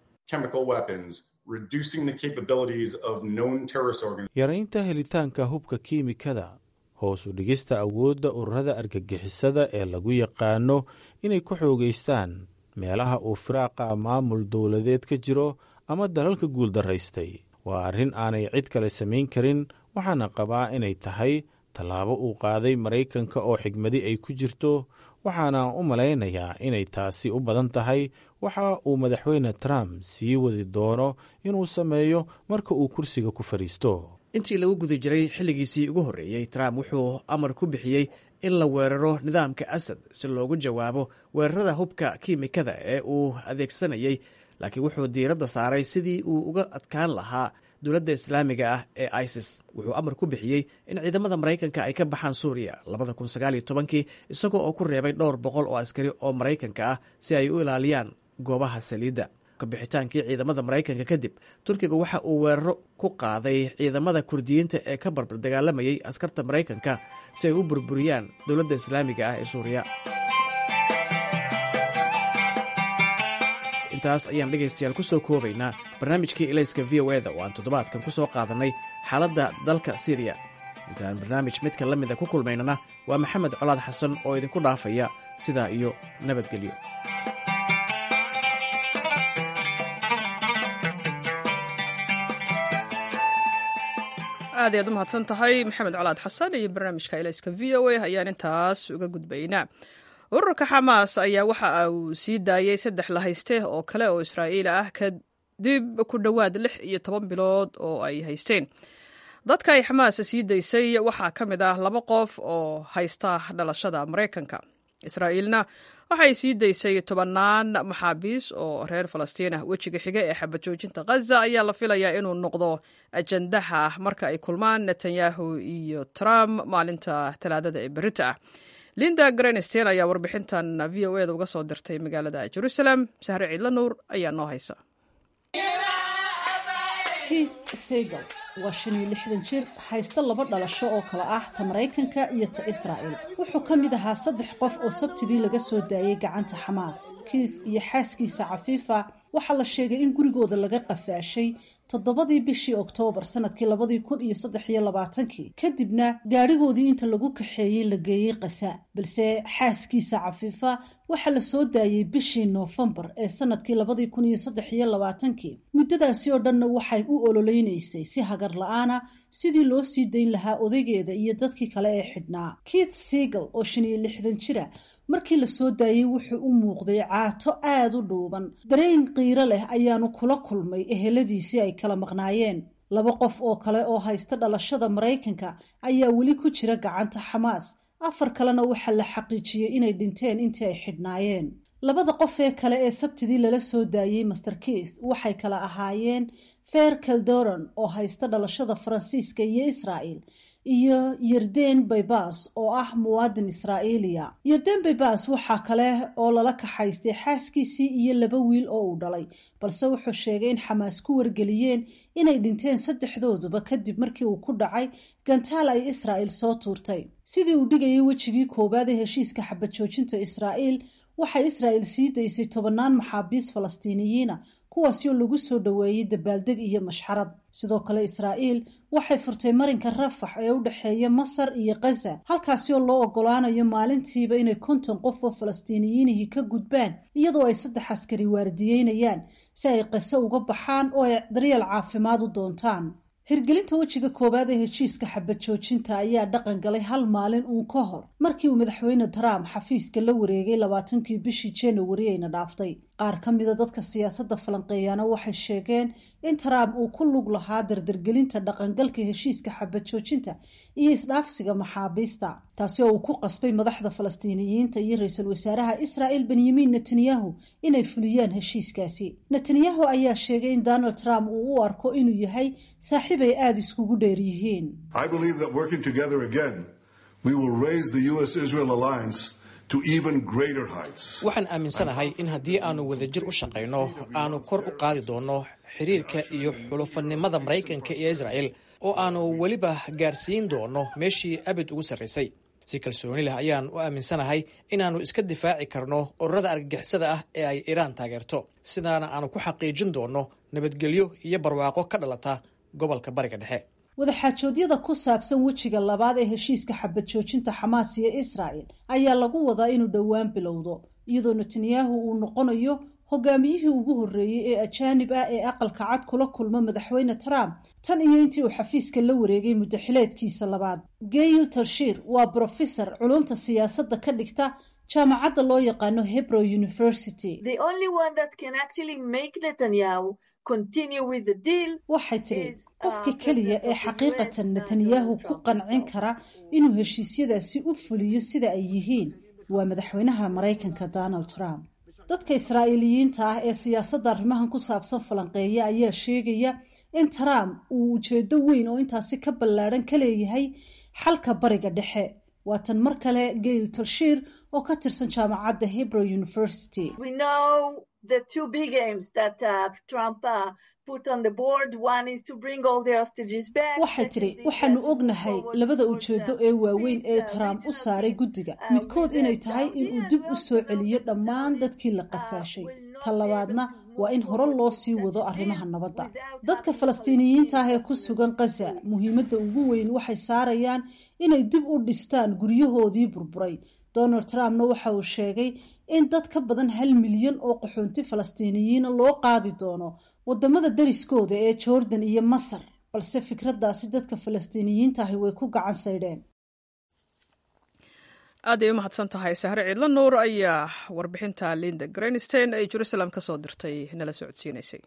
yaraynta helitaanka hubka kiimikada hoos u dhigista awoodda ururada argagixisada ee lagu yaqaano inay ku xoogaystaan meelaha uu firaaqa maamul dowladeed ka jiro ama dalalka guuldaraystay waa arrin aanay cid kale samayn karin waxaana qabaa inay tahay tallaabo uu qaaday maraykanka oo xigmadi ay ku jirto waxaana u malaynayaa inay taasi u badan tahay waxa uu madaxweyne trump sii wadi doono inuu sameeyo marka uu kursiga ku fadhiisto
intii lagu guda jiray xilligiisii ugu horreeyey trump wuxuu amar ku bixiyey in la weeraro nidaamka asad si loogu jawaabo weerarada hubka kiimikada ee uu adeegsanayey laakiin wuxuu diiradda saaray sidii uu uga adkaan lahaa dowladda islaamiga ah ee isis wuxuu amar ku bixiyey in ciidamada maraykanka ay ka baxaan suuriya labada kun sagaal iyo tobankii isagoo oo ku reebay dhowr boqol oo askari oo maraykanka ah si ay u ilaaliyaan goobaha saliidda kabixitaankii ciidamada maraykanka kadib turkiga waxa uu weeraro ku qaaday ciidamada kurdiyiinta ee ka barbar dagaalamayay askarta maraykanka si ay u burburiyaan dowladda islaamiga ah ee suuriya intaas ayaan dhegaystayaal ku soo koobaynaa barnaamijkii ilayska v o eda oo aan toddobaadkan ku soo qaadannay xaaladda dalka siriya intaan barnaamij midka la mida ku kulmaynana waa maxamed colaad xasan oo idinku dhaafaya sidaa iyo nabadgelyo
aad ayaad u mahadsan tahay maxamed colaad xasan iyo barnaamijka ilayska v o a ayaan intaas uga gudbaynaa ururka xamaas ayaa waxa uu sii daayey saddex la hayste oo kale oo israa'iil ah kadib ku dhowaad lix iyo toban bilood oo ay haysteen dadka ay xamaas sii daysay waxaa ka mid ah laba qof oo haysta dhalashada maraykanka israa'iilna waxay sii daysay tobannaan maxaabiis oo reer falastiin ah wejiga xiga ee xabad joojinta khaza ayaa la filayaa inuu noqdo ajandaha marka ay kulmaan netanyahu iyo trump maalinta talaadada ee berita ah linda grenstein ayaa warbixintan v o eda uga soo dirtay magaalada jerusalem sahre ciidla nuur ayaa noo haysa
keith segal waa shan iyo lixdan jir haysta laba dhalasho oo kale ah ta maraykanka iyo ta israa'el wuxuu ka mid ahaa saddex qof oo sabtidii laga soo daayey gacanta xamaas keith iyo xaaskiisa cafiifa waxaa la sheegay in gurigooda laga qafaashay toddobadii bishii oktoobar sanadkii labadii kun iyo saddex iyo labaatankii kadibna gaadhigoodii inta lagu kaxeeyey la geeyey qasa balse xaaskiisa cafiifa waxaa la soo daayey bishii noofembar ee sanadkii labadii kun iyo saddex iyo labaatankii muddadaasi oo dhanna waxay u ololeynaysay si hagar la-aana sidii loo sii dayn lahaa odaygeeda iyo dadkii kale ee xidhnaa keith segal oo shan iyo lixdan jira markii la soo daayey wuxuu u muuqday caato aada u dhuuban dareen qiiro leh ayaanu kula kulmay eheladiisii ay kala maqnaayeen laba qof oo kale oo haysta dhalashada maraykanka ayaa weli ku jira gacanta xamaas afar kalena waxaa la xaqiijiyey inay dhinteen intii ay xidhnaayeen labada qof ee kale ee sabtidii lala soo daayey master keith waxay kala ahaayeen fer caldoron oo haysta dhalashada faransiiska iyo israa'el iyo yerden baybas oo ah muwaadin israa'iiliya yerden baybas waxaa kale oo lala kaxaystay xaaskiisii iyo laba wiil oo uu dhalay balse wuxuu sheegay in xamaas ku wargeliyeen inay dhinteen saddexdooduba kadib markii uu ku dhacay gantaal ay israa'el soo tuurtay sidii uu dhigayay wejigii koowaad ee heshiiska xabad joojinta israa'iil waxay israa'el sii daysay tobannaan maxaabiis falastiiniyiina kuwaasi oo lagu soo dhoweeyey dabaaldeg iyo mashxarad sidoo kale israa'iil waxay furtay marinka rafax ee u dhexeeya masar iyo khaza halkaasi oo loo ogolaanayo maalintiiba inay konton qof oo falastiiniyiinihii ka gudbaan iyadoo ay saddex askari waardiyeynayaan si ay kase uga baxaan oo ay daryeel caafimaad u doontaan hirgelinta wejiga koowaad ee heshiiska xabad joojinta ayaa dhaqan galay hal maalin uun ka hor markii uu madaxweyne trump xafiiska la wareegay labaatankii bishii januari ayna dhaaftay qaar ka mida dadka siyaasadda falanqeeyaana waxay sheegeen in trump uu ku lug lahaa dardargelinta dhaqangalka heshiiska xabad joojinta iyo isdhaafsiga maxaabiista taasi oo uu ku qasbay madaxda falastiiniyiinta iyo ra-iisul wasaaraha israa'el benyamin netanyahu inay fuliyaan heshiiskaasi netanyahu ayaa sheegay in donald trump uu u arko inuu yahay saaxiib ay aada iskugu dheer yihiin
waxaan aaminsanahay in haddii aanu wadajir u shaqayno aanu kor u qaadi doonno xiriirka iyo xulufannimada maraykanka iyo israa'el oo aanu weliba gaarsiin doonno meeshii abid ugu sarraysay si kalsooni leh ayaan u aaminsanahay inaannu iska difaaci karno ururada argagixisada ah ee ay iiraan taageerto sidaana aanu ku xaqiijin doonno nabadgelyo iyo barwaaqo ka dhalata gobolka bariga dhexe
wadaxaajoodyada ku saabsan wejiga labaad ee heshiiska xabad joojinta xamaas iyo israa'el ayaa lagu wadaa inuu dhowaan bilowdo iyadoo netanyahu uu noqonayo hogaamiyihii ugu horreeyey ee ajaanib ah ee aqalka cad kula kulma madaxweyne trump tan iyo intii uu xafiiska la wareegay muddaxileedkiisa labaad gail tarshiir waa brofesor culumta siyaasadda ka dhigta jaamacadda loo yaqaano hebrow university waxay tidhi qofka keliya ee xaqiiqatan netanyahu ku qancin kara inuu heshiisyadaasi u fuliyo sida ay yihiin waa madaxweynaha maraykanka donald trump dadka israa'iiliyiinta ah ee siyaasadda arrimahan ku saabsan falanqeeya ayaa sheegaya in trump uu ujeedo weyn oo intaasi ka ballaadhan ka leeyahay xalka bariga dhexe waa tan mar kale gail talshiir oo ka tirsan jaamacadda hebrow university waxay tidhi waxaanu ognahay labada ujeedo ee waaweyn ee trump u saaray guddiga midkood inay tahay inuu dib u soo celiyo dhammaan dadkii la qafaashay ta labaadna waa in hore loo sii wado arrimaha nabadda dadka falastiiniyiinta ah ee ku sugan khaza muhiimadda ugu weyn waxay saarayaan inay dib u dhistaan guryahoodii burburay donald trumpna waxa uu sheegay in dad ka badan hal milyan oo qaxoonti falastiiniyiina loo qaadi doono wadamada dariskooda ee jordan iyo masar balse fikraddaasi dadka falastiiniyiinta ahi way ku gacan saydheen
aad ay u mahadsan tahay sahre ciidla nuur ayaa warbixinta linda grenstein ay jerusalem ka soo dirtay nala socodsiinaysay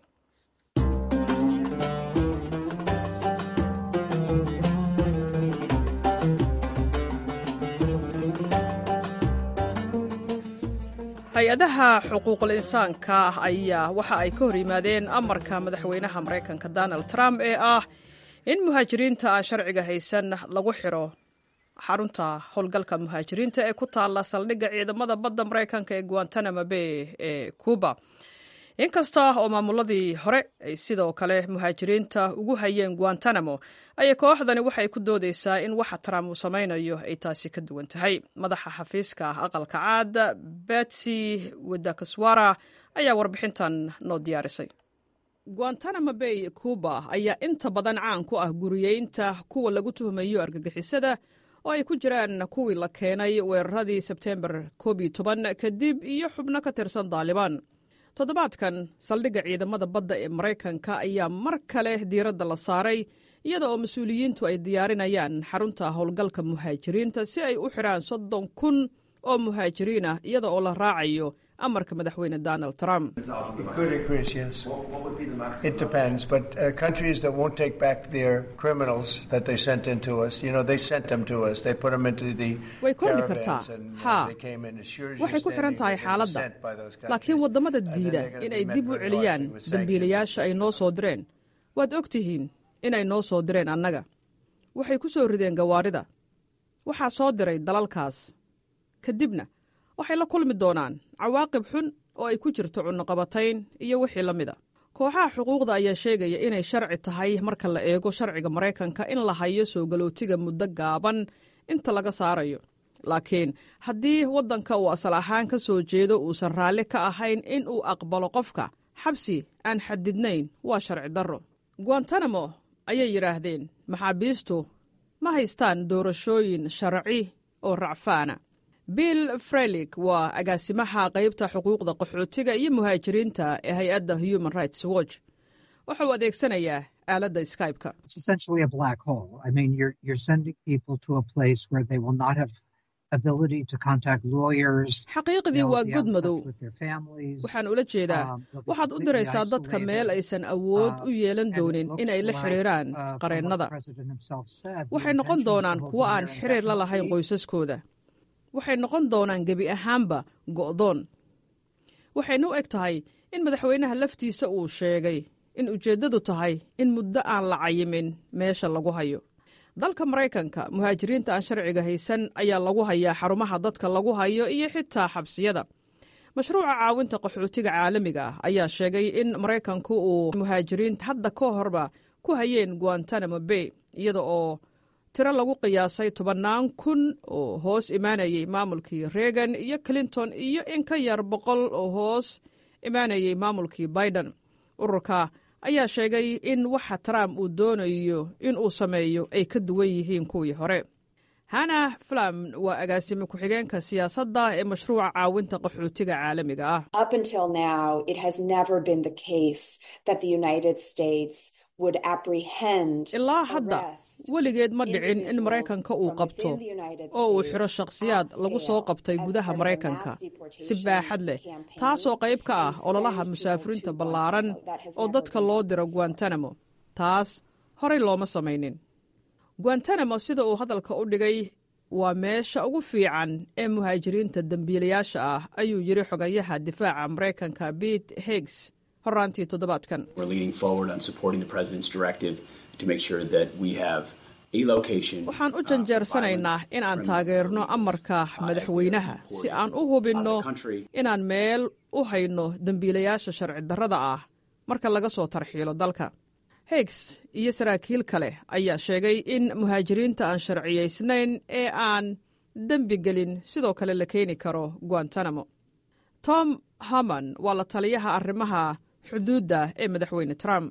hay-adaha xuquuqul insaanka ayaa waxa ay ka hor yimaadeen amarka madaxweynaha maraykanka donald trump ee ah in muhaajiriinta aan sharciga haysan lagu xiro xarunta howlgalka muhaajiriinta ee ku taalla saldhigga ciidamada badda maraykanka ee guantanamo bay ee cuba inkasta oo maamuladii hore ay sidoo kale muhaajiriinta ugu hayeen guantanamo ayay kooxdani waxay ku doodeysaa in waxa trump uu samaynayo ay taasi ka duwan tahay madaxa xafiiska aqalka caad betsy wadakaswara ayaa warbixintan noo diyaarisay guantanamo bay cuba ayaa inta badan caan ku ah guriyeynta kuwa lagu tuhmayo argagixisada oo ay ku jiraan kuwii la keenay weeraradii sebteembar koob iyo toban kadib iyo xubno ka tirsan daalibaan toddobaadkan saldhigga ciidamada badda ee maraykanka ayaa mar kale diiradda la saaray iyada oo mas-uuliyiintu ay diyaarinayaan xarunta howlgalka muhaajiriinta si ay u xidhaan soddon kun oo muhaajiriin ah iyada oo la raacayo amarka madaxweyne donald trump way kordhi kartaa haa waxay ku xidhan tahay xaaladda laakiin waddamada diida inay dib u celiyaan dembiilayaasha ay noo soo direen waad og tihiin inay noo soo direen annaga waxay ku soo rideen gawaarida waxaa soo diray dalalkaas kadibna waxay la kulmi doonaan cawaaqib xun oo ay ku jirto cunnoqabatayn iyo wixii la mida kooxaha xuquuqda ayaa sheegaya inay sharci tahay marka la eego sharciga maraykanka in la hayo soo galootiga muddo gaaban inta laga saarayo laakiin haddii waddanka uu asal ahaan ka soo jeedo uusan raalli ka ahayn in uu aqbalo qofka xabsi aan xadidnayn waa sharci darro guantanamo ayay yidhaahdeen maxaabiistu ma haystaan doorashooyin sharci oo racfaana bill frelik waa agaasimaha qaybta xuquuqda qaxootiga iyo muhaajiriinta ee hay-adda human rights watch wuxuu adeegsanayaa aaladda skype-ka xaqiiqdii waa god madow waxaan ula jeedaa waxaad u diraysaa dadka meel aysan awood u yeelan doonin inay la xiriiraan qareennada waxay noqon doonaan kuwo aan xiriir la lahayn qoysaskooda waxay noqon doonaan gebi ahaanba go'doon waxayna u eg tahay in madaxweynaha laftiisa uu sheegay in ujeeddadu tahay in muddo aan la cayimin meesha lagu hayo dalka maraykanka muhaajiriinta aan sharciga haysan ayaa lagu hayaa xarumaha dadka lagu hayo iyo xitaa xabsiyada mashruuca caawinta qaxootiga caalamiga ah ayaa sheegay in maraykanku uu muhaajiriinta hadda ka horba ku hayeen guantanamo bay iyada oo tiro lagu qiyaasay tobannaan kun oo hoos imaanayay maamulkii reagan iyo clinton iyo in ka yar boqol oo hoos imaanayay maamulkii biden ururka ayaa sheegay in waxa trump uu doonayo in uu sameeyo ay ka duwan yihiin kuwii hore hana flam waa agaasime ku-xigeenka siyaasadda ee mashruuca caawinta qaxootiga caalamiga ah ilaa hadda weligeed ma dhicin in maraykanka uu qabto oo uu xidho shakhsiyaad lagu soo qabtay gudaha maraykanka si baaxad leh taasoo qayb ka ah ololaha musaafiriinta ballaaran oo dadka loo diro guantanamo taas horey looma samaynin guantanamo sida uu hadalka u dhigay waa meesha ugu fiican ee muhaajiriinta dembiilayaasha ah ayuu yidhi xogayaha difaaca maraykanka bete higgs horaantii toddobaadkan waxaan u janjeersanaynaa in aan taageerno amarka madaxweynaha si aan u hubinno inaan meel u hayno dembiilayaasha sharci darrada ah marka laga soo tarxiilo dalka higgs iyo saraakiil kale ayaa sheegay in muhaajiriinta aan sharciyaysnayn ee aan dembi gelin sidoo kale la keeni karo guantanamo tom haman waa la taliyaha arrimaha xuduudda ee madaxweyne trump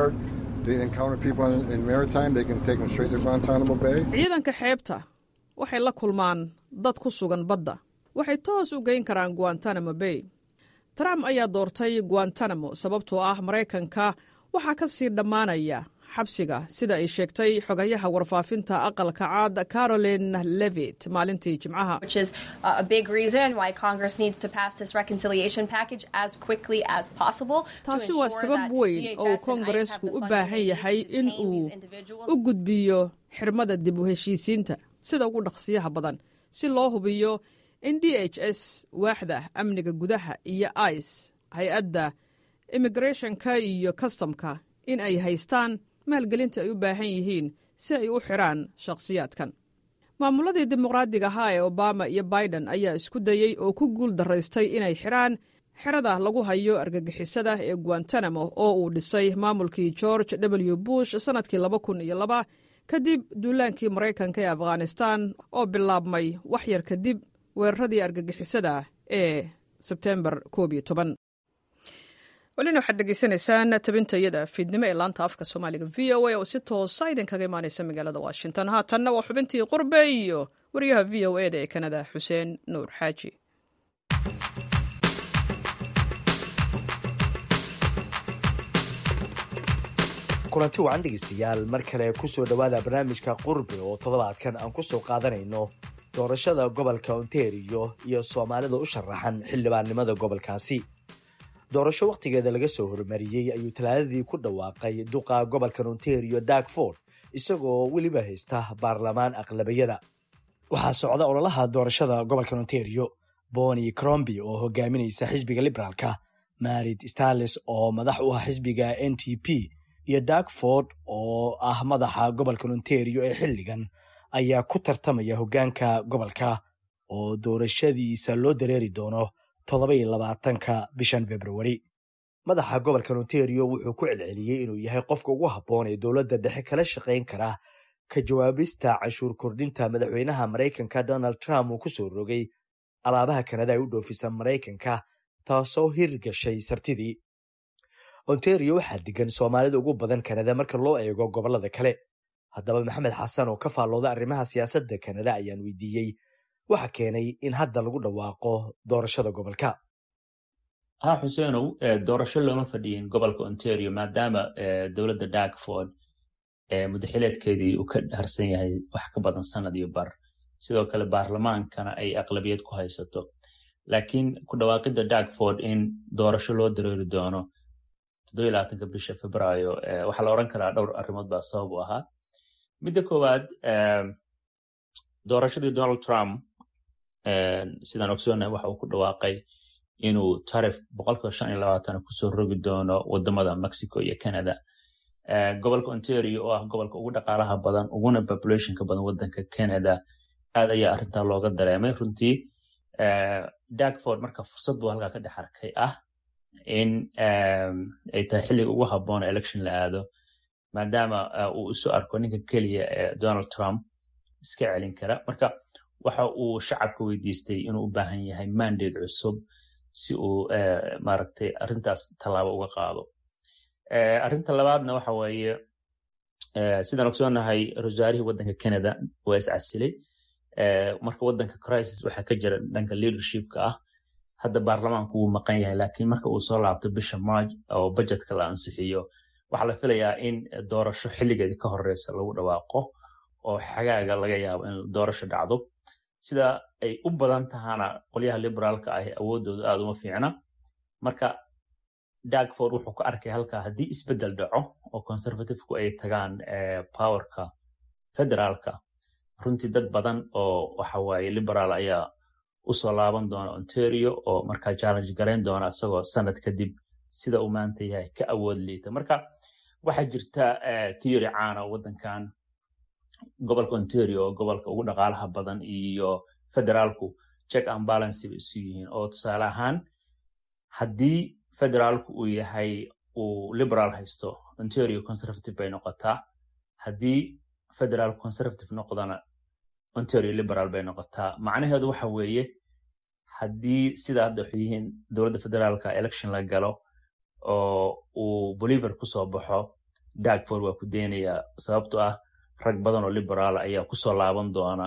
ciidanka xeebta waxay la kulmaan dad ku sugan badda waxay toos u geyn karaan guantanamo bay trump ayaa doortay guantanamo sababtoo ah maraykanka waxaa ka sii dhammaanaya xabsiga sida ay sheegtay xogayaha warfaafinta aqalka caad caroline levit maalintii jimcaha taasi waa sabab weyn oo uu koongareesku u baahan yahay in uu u gudbiyo xirmada dib u heshiisiinta sida ugu dhaqsiyaha badan si loo hubiyo in d h s waaxda amniga gudaha iyo ice hay-adda immigrethonka iyo kastamka in ay haystaan maalgelinta ay u baahan yihiin si ay u xidhaan shakhsiyaadkan maamuladii dimuqraadiga ahaa ee obama iyo biden ayaa isku dayey oo ku guul daraystay inay xidhaan xerada lagu hayo argagixisada ee guantanamo oo uu dhisay maamulkii george w bush sannadkii laba kun iyo laba kadib duulaankii maraykanka ee afghanistan oo bilaabmay wax yar kadib weeraradii argagixisada ee sebtembar koob iyo toban welina waxaad degeysanaysaan tabintayada fiidnimo ee laanta afka soomaaliga v o a oo si toosa idinkaga imaanaysa magaalada washington haatanna waa xubintii qurbe iyo wariyaha v o e da ee kanada xuseen nuur xaaji
kulanti wacan dhegeystayaal mar kale kusoo dhowaada barnaamijka qurbe oo toddobaadkan aan kusoo qaadanayno doorashada gobolka ontario iyo soomaalida u sharaxan xildhibaannimada gobolkaasi doorasho wakhtigeeda laga soo hormariyey ayuu talaadadii ku dhawaaqay duqa gobolkan ontario darkford isagoo weliba haysta baarlamaan aqlabiyada waxaa socda ololaha doorashada gobolkan ontario boni cromby oo hogaaminaysa xisbiga liberaalka marid starles oo madax u ah xisbiga n t p iyo darkford oo ah madaxa gobolkan ontario ee xilligan ayaa ku tartamaya hoggaanka gobolka oo doorashadiisa loo dareeri doono toddobaiyo labaatanka bishan februari madaxa gobolkan ontario wuxuu ku celceliyey inuu yahay qofka ugu habboon ee dowladda dhexe kala shaqayn kara ka jawaabista canshuur kordhinta madaxweynaha maraykanka donald trump uu ku soo rogay alaabaha kanada ay u dhoofisa maraykanka taasoo hirgashay sabtidii ontario waxaa degan soomaalida ugu badan kanada marka loo eego gobollada kale haddaba maxamed xasan oo ka faallooda arrimaha siyaasadda kanada ayaan weydiiyey waxa keenay in hadda lagu dhawaaqo doorashada gobolka
ha xuseenow doorasho looma fadhiyin gobolka ontario maadaama dowladda darkford mudaxileedkeedii uu ka harsan yahay wax ka badan sanad iyo bar sidoo kale baarlamaankana ay aqlabiyad ku haysato laakiin ku dhawaaqidda darkford in doorasho loo dareeri doono toddobaatanka bisha februaayo waxaa la odhan karaa dhowr arrimood baa sabab u ahaa midda koowaad doorashadii donald trump sidaan ogsoonahay waxa uu ku dhawaaqay inuu tarif boqolkiiba shan iyo labaatan kusoo rogi doono wadamada mexico iyo canada gobolka ontario oo ah gobolka ugu dhaqaalaha badan uguna populationka badan wadanka canada aad ayaa arrintaa looga dareemay runtii darkford marka fursad buu halkaa ka dhex arkay ah in ay tahay xilliga ugu habboon election la aado maadaama uu isu arko ninka keliya ee donald trump iska celin kara marka waxa uu shacabka weydiistay inuu u baahan yahay mandate cusub si uu maaragtay arrintaas tallaabo uga qaado arrinta labaadna waxa weeye sidaan ogsoonahay rasaarihii waddanka canada waa is casilay marka wadanka crisis waxaa ka jira dhanka leadershipka ah hadda baarlamaanku wuu maqan yahay laakiin marka uu soo laabto bisha march oo budgetka la ansixiyo waxaa la filayaa in doorasho xilligeedii ka horeysa lagu dhawaaqo oo xagaaga laga yaabo in doorasho dhacdo sida ay u badan tahana qolyaha liberaalka ahi awoodooda aada uma fiicna marka dagford wuxuu ku arkay halkaa haddii isbedel dhaco oo conservativku ay tagaan powerka federaalka runtii dad badan oo waxawaaye liberaal ayaa usoo laaban doona ontario oo markaa challenge garayn doona isagoo sanad kadib sida uu maanta yahay ka awood liita marka waxaa jirta theory caana wadankan gobolka ontario oo gobolka ugu dhaqaalaha badan iyo federaalku check and balance bay isu yihiin oo tusaale ahaan haddii federaalku uu yahay uu liberal haysto ontario conservative bay noqotaa haddii federal conservative noqdana ontario liberal bay noqotaa macnaheedu waxa weeye haddii sida hadda waxay yihiin dowladda federaalka election la galo oo uu boliver kusoo baxo dagford waa ku deynayaa sababto ah rag badan oo liberaal ayaa kusoo laaban doona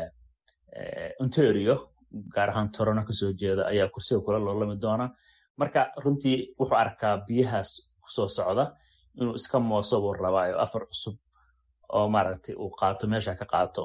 ontario gaar ahaan torono kasoo jeeda ayaa kursiga kula loolami doona marka runtii wuxuu arkaa biyahaas kusoo socda inuu iska mooso buu rabaayo afar cusub oo maaragtay uu qaato meesha ka qaato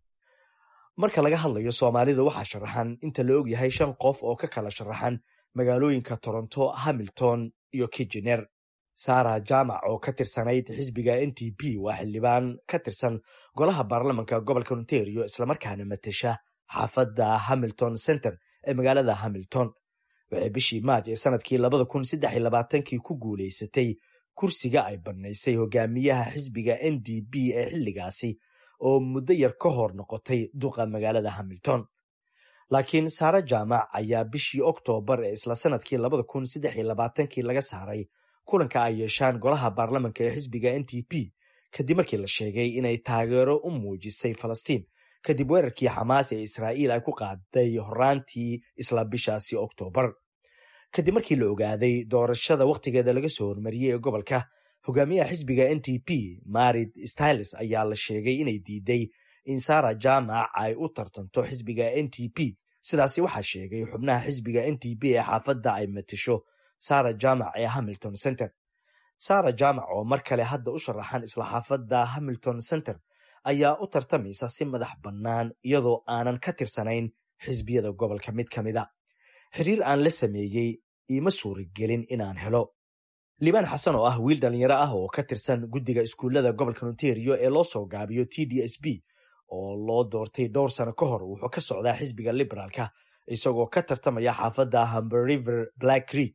marka laga hadlayo soomaalida waxaa sharaxan inta la og yahay shan qof oo ka kala sharaxan magaalooyinka toronto hamilton iyo kijener sara jamac oo ka tirsanayd xisbiga n t p waa xildhibaan ka tirsan golaha baarlamanka gobolka ontario islamarkaana matesha xaafadda hamilton center ee magaalada hamilton waxay bishii maaj ee sanadkii labada kun saddex iyo labaatankii ku guulaysatay kursiga ay bannaysay hogaamiyaha xisbiga n d p ee xilligaasi oo muddo yar ka hor noqotay duqa magaalada hamilton laakiin saare jaamac ayaa bishii oktoobar ee isla sanadkii labada kun saddex iyo labaatankii laga saaray kulanka ay yeeshaan golaha baarlamanka ee xisbiga n t p kadib markii la sheegay inay taageero u muujisay falastiin kadib weerarkii xamaas ee israa'iil ay ku qaaday horaantii isla bishaasi oktoobar kadib markii la ogaaday doorashada wakhtigeeda laga soo hormariyey ee gobolka hogaamiyaha xisbiga n t p marid styles ayaa la sheegay inay diiday in sara jaamac ay u tartanto xisbiga n t p sidaasi waxaa sheegay xubnaha xisbiga n t p ee xaafadda ay matasho sara jaamac ee hamilton center sara jaamac oo mar kale hadda u sharaxan isla xaafadda hamilton center ayaa u tartamaysa si madax bannaan iyadoo aanan ka tirsanayn xisbiyada gobolka mid ka mida xiriir aan la sameeyey iima suuragelin inaan helo liibaan xasan oo ah wiil dhallinyaro ah oo ka tirsan guddiga iskuullada gobolka ontario ee loo soo gaabiyo t d s b oo loo doortay dhowr sano ka hor wuxuu ka socdaa xisbiga liberaalka isagoo ka tartamaya xaafadda hamber river black creek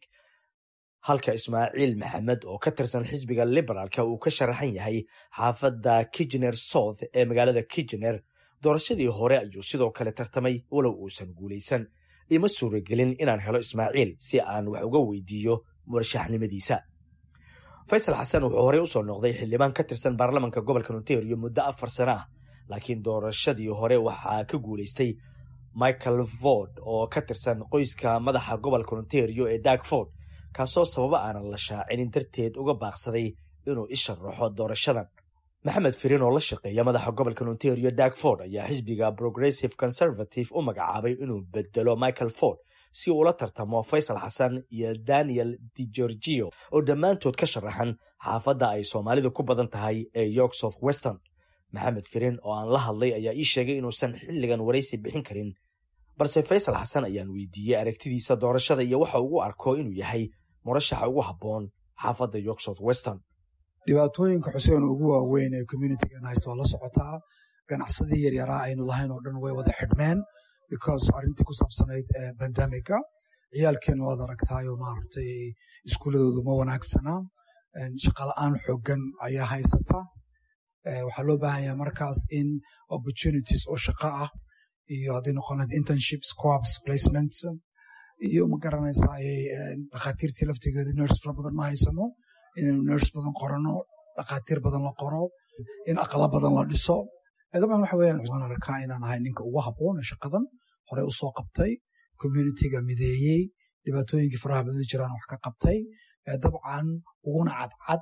halka ismaaciil maxamed oo ka tirsan xisbiga liberaalka uu ka sharaxan yahay xaafadda kijener south ee magaalada kijener doorashadii hore ayuu sidoo kale tartamay walow uusan guulaysan ima suuragelin inaan helo ismaaciil si aan wax uga weydiiyo murashaxnimadiisa faysal xasan wuxuu horey usoo noqday xildhibaan ka tirsan baarlamanka gobolka ontario muddo afar sano ah laakiin doorashadii hore waxaa ka guulaystay michael ford oo ka tirsan qoyska madaxa gobolka ontario ee dagford kaasoo sababo aanan la shaacinin darteed uga baaqsaday inuu isharaxo doorashadan maxamed firin oo la shaqeeya madaxa gobolka ontario dagford ayaa xisbiga progressive conservative u magacaabay inuu bedelo michael ford si uu ula tartamo faysal xasan iyo daniel de gorgio oo dhammaantood ka sharaxan xaafadda ay soomaalidu ku badan tahay ee york south weston maxamed firin oo aan la hadlay ayaa ii sheegay inuusan xilligan waraysi bixin karin balse faysal xasan ayaan weydiiyey aragtidiisa doorashada iyo waxa ugu arko inuu yahay murashaxa ugu habboon xaafadda york south weston
dhibaatooyinka xuseen ugu waaweyn ee communitigan haysta waa la socotaa ganacsadii yaryaraa aynu lahayn oo dhan way wada xidhmeen because arrintii ku saabsanayd bandamiga ciyaalkeena waad aragtaayo maaragtay iskuuladoodu ma wanaagsana shaqala-aan xoogan ayaa haysata waxaa loo baahan yahay markaas in opportunities oo shaqo ah iyo haddii noqon lahayd internships co-ops placements iyo ma garanaysaa dhakhaatiirtii laftigeedu nurse fara badan ma haysano inaynu nurse badan qorano dhakhaatiir badan la qoro in aqala badan la dhiso dabcan waxa weeyaan waan arkaa inaan ahay ninka ugu habboon ee shaqadan horey u soo qabtay communitiga mideeyey dhibaatooyinkii faraha badan jiraan wax ka qabtay dabcan uguna cadcad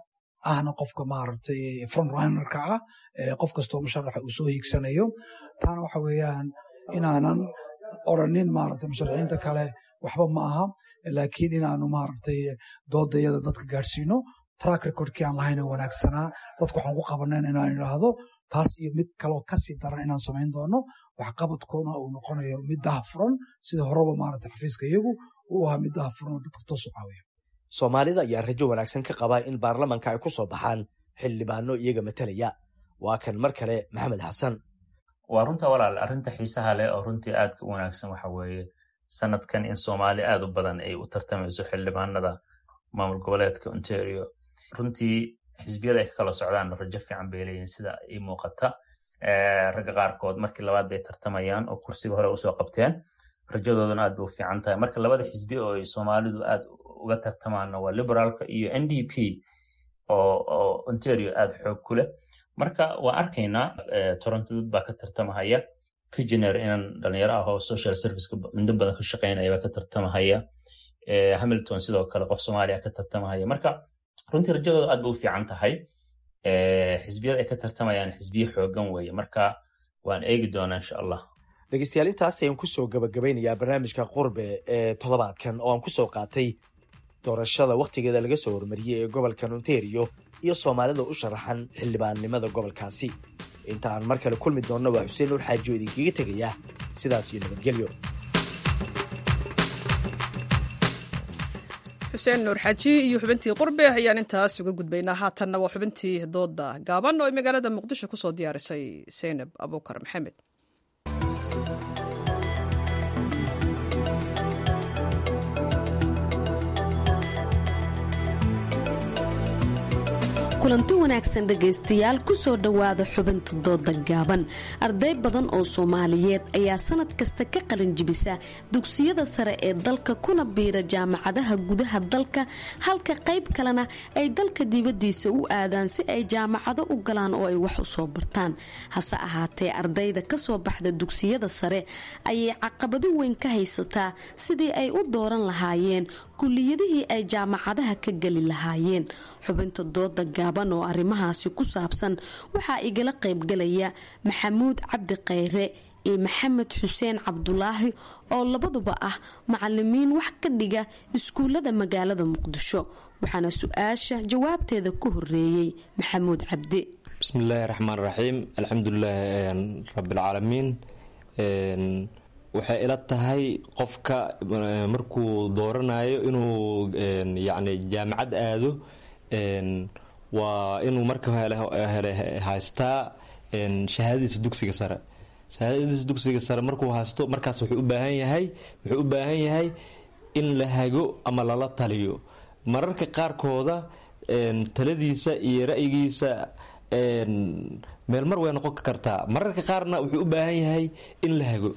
ahna qofka maaragtay frontrunnerka ah qof kastoo musharaxa uu soo hiigsanayo taana waxa weeyaan inaanan oranin maaragtay musharaxiinta kale waxba ma aha laakiin inaanu maaragtay doodayada dadka gaadhsiino track recordkii aan lahayna wanaagsanaa dadku waxaan ku qabanayn inaan idhaahdo taas iyo mid kaloo kasii daran inaan samayn doono waxqabadkoona uu noqonayo mid dahafuran sida horeba maaragtay xafiiska iyagu uu ahaa mid dahafuran oo dadka toos u caawiya
soomaalida ayaa rajo wanaagsan ka qaba in baarlamanka ay ku soo baxaan xildhibaano iyaga matalaya waa kan mar kale maxamed xasan
waa runta walaal arrinta xiisaha leh oo runtii aadka u wanaagsan waxa weeye sanadkan in soomaali aad u badan ay u tartamayso xildhibaanada maamul goboleedka ontario runtii xisbiyada ay ka kala socdaan rajo fiican bay leeyihin sida ii muuqata ragga qaarkood markii labaad bay tartamayaan oo kursiga hore usoo qabteen rajadooduna aad bay u fiican tahay marka labada xisbi oo ay soomaalidu aad uga tartamaana waa liberaalka iyo n d p oo ontario aad xoog ku leh marka waa arkaynaa toronto dad baa ka tartamahaya kijener inan dhalinyaro ah oo social serviceka mudo badan ka shaqeynaya baa ka tartamahaya hamilton sidoo kale qof soomaaliya ka tartamahaya marka runtii rajadooda aad bay u fiican tahay xisbiyada ay ka tartamayaan xisbiye xoogan weeye marka waan eegi doonaa insha allah
dhegeystayaal intaas ayaan kusoo gabagabeynayaa barnaamijka qurbe ee toddobaadkan oo aan kusoo qaatay doorashada wakhtigeeda laga soo hormariyey ee gobolkan ontario iyo soomaalida u sharaxan xildhibaannimada gobolkaasi inta aan mar kale kulmi doonna waa xuseen nuur xaaji oo idinkaga tegaya sidaas iyo nabadgelyo
xuseen nuur xaaji iyo xubintii qurbe ayaan intaas uga gudbaynaa haatanna waa xubintii dooda gaaban oo ay magaalada muqdisho kusoo diyaarisay seynab abuukar maxamed
kulanti wanaagsan dhegaystayaal kusoo dhowaada xubinta dooda gaaban arday badan oo soomaaliyeed ayaa sanad kasta ka qalinjibisa dugsiyada sare ee dalka kuna biira jaamacadaha gudaha dalka halka qayb kalena ay dalka dibadiisa u aadaan si ay jaamacado u galaan oo ay wax u soo bartaan hase ahaatee ardayda kasoo baxda dugsiyada sare ayay caqabado weyn ka haysataa sidii ay u dooran lahaayeen kuliyadihii ay jaamacadaha ka geli lahaayeen xubinta dooda gaaban oo arrimahaasi ku saabsan waxaa igala qaybgalaya maxamuud cabdi khayre iyo maxamed xuseen cabdulaahi oo labaduba ah macalimiin wax ka dhiga iskuullada magaalada muqdisho waxaana su-aasha jawaabteeda ku horeeyey maxamuud cabdi
bismillaahi raxmaan raxiim alxamdulilaahi rabbilcaalamiin waxay ila tahay qofka markuu dooranayo inuu yacni jaamacad aado waa inuu marka hele haystaa shahaadadiisa dugsiga sare shahaadadiisa dugsiga sare markuu haysto markaas wuxuu u baahan yahay wuxuu u baahan yahay in la hago ama lala taliyo mararka qaarkooda taladiisa iyo ra'yigiisa meel mar way noqon kartaa mararka qaarna wuxuu u baahan yahay in la hago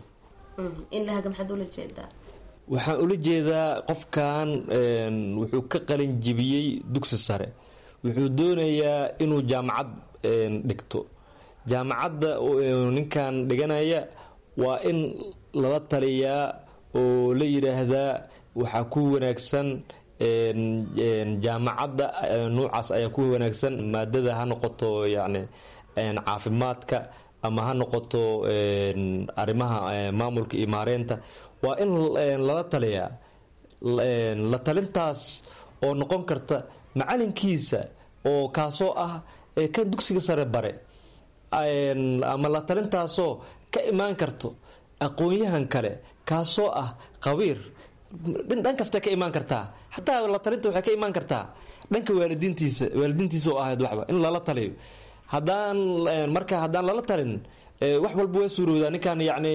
waxaan ula jeedaa qofkan wuxuu ka qalin jibiyey dugsi sare wuxuu doonayaa inuu jaamacad dhigto jaamacadda ninkan dhiganaya waa in lala taliyaa oo la yidhaahdaa waxaa ku wanaagsan jaamacadda nuucaas ayaa ku wanaagsan maadada ha noqoto yacni caafimaadka ama ha noqoto arrimaha maamulka iyo maareynta waa in lala taliyaa la talintaas oo noqon karta macalinkiisa oo kaasoo ah kan dugsiga sare bare ama la talintaasoo ka imaan karto aqoon-yahan kale kaasoo ah qabiir dhan kasta ka imaan kartaa xataa la talinta waxay ka imaan kartaa dhanka waalidiintiisa waalidiintiisa oo ahayd waxba in lala taliyo haddaan marka haddaan lala talin wax walba waa suurowdaa ninkan yacni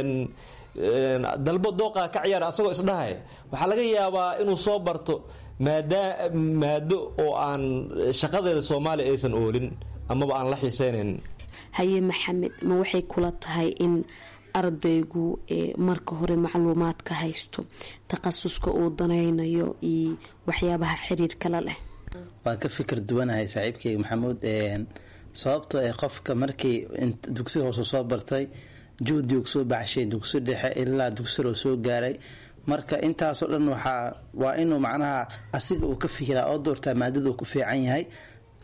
dalbo dooqa ka ciyaar asagoo isdhahay waxaa laga yaabaa inuu soo barto maada maado oo aan shaqadeeda soomaaliya aysan oolin amaba aan la xiiseynayn
haye maxamed ma waxay kula tahay in ardaygu marka hore macluumaad ka haysto takhasuska uu danaynayo iyo waxyaabaha xiriirkala leh
waan ka fikir duwanahay saaxiibkeyga maxamuud sababtoo ah qofka markii dugsi hoose soo bartay juhdigu soo baxshay dugsi dhexe ilaa dugsiroo soo gaaray marka intaasoo dhan waxaa waa inuu macnaha asiga uu ka fikiraa oo doortaa maadaduu ku fiican yahay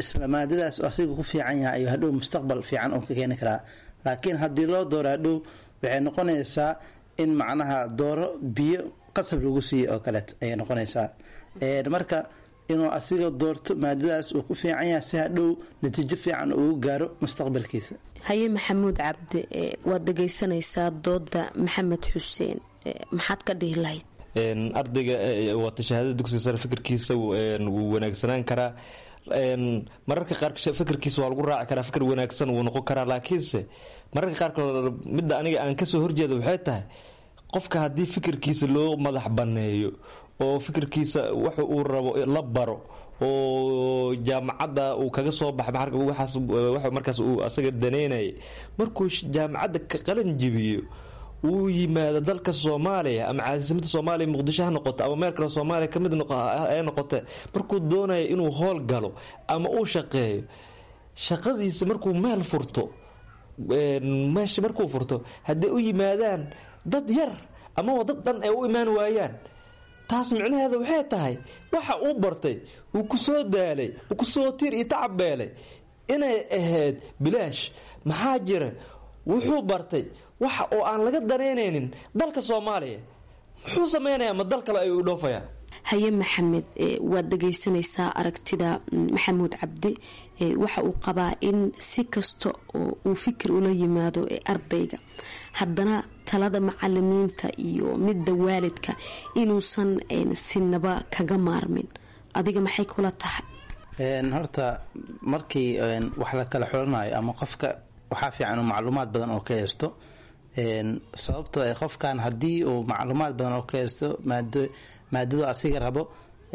isla maadadaas asiga ku fiican yahay ayuu hadhow mustaqbal fiican uu ka keeni karaa laakiin haddii loo dooro hadhow waxay noqonaysaa in macnaha dooro biyo qasab lagu siiyo oo kaleeto ayay noqonaysaa marka inuu asiga doorto maadadaas uu ku fiican yahay si hadhow natiijo fiican ugu gaaro mustaqbalkiisa
haye maxamuud cabdi waad dhegaysanaysaa dooda maxamed xuseen maxaad ka dhihi lahayd
ardayga waata shahaadada dugsiga sare fikirkiisa wuu wanaagsanaan karaa mararka qaar fikirkiisa waa lagu raaci karaa fikir wanaagsan wuu noqon karaa laakiinse mararka qaarkood midda aniga aan kasoo horjeeda waxay tahay qofka haddii fikirkiisa loo madax banneeyo oo fikirkiisa wax uu rabo la baro oo jaamacadda uu kaga soo baxay markaas uu asaga daneynayay markuu jaamacadda ka qalin jibiyo uu yimaado dalka soomaaliya ama caasimadda soomaaliya muqdisho ha noqoto ama meel kale soomaaliya kamid ee noqote markuu doonaya inuu howl galo ama uu shaqeeyo shaqadiisa markuu meel furto meesha markuu furto hadday u yimaadaan dad yar amaba dad dhan ay u imaan waayaan taas micnaheeda waxay tahay waxa uu bartay uu ku soo daalay uu kusoo tiir iyo tacabeelay inay ahayd bilaash maxaa jira wuxuu bartay waxa oo aan laga danaynaynin dalka soomaaliya muxuu sameynayaa ma dal kale ayuu u dhoofayaa
haye maxamed waad dhagaysanaysaa aragtida maxamuud cabdi waxa uu qabaa in si kasta oo uu fikir ula yimaado ardayga haddana talada macalimiinta iyo midda waalidka inuusan sinaba kaga maarmin adiga maxay kula tahay
horta markii wax la kala xulanayo ama qofka waxaa fiican uu macluumaad badan oo ka heesto sababtoo ay qofkan haddii uu macluumaad badan oo ka heesto maadadu asiga rabo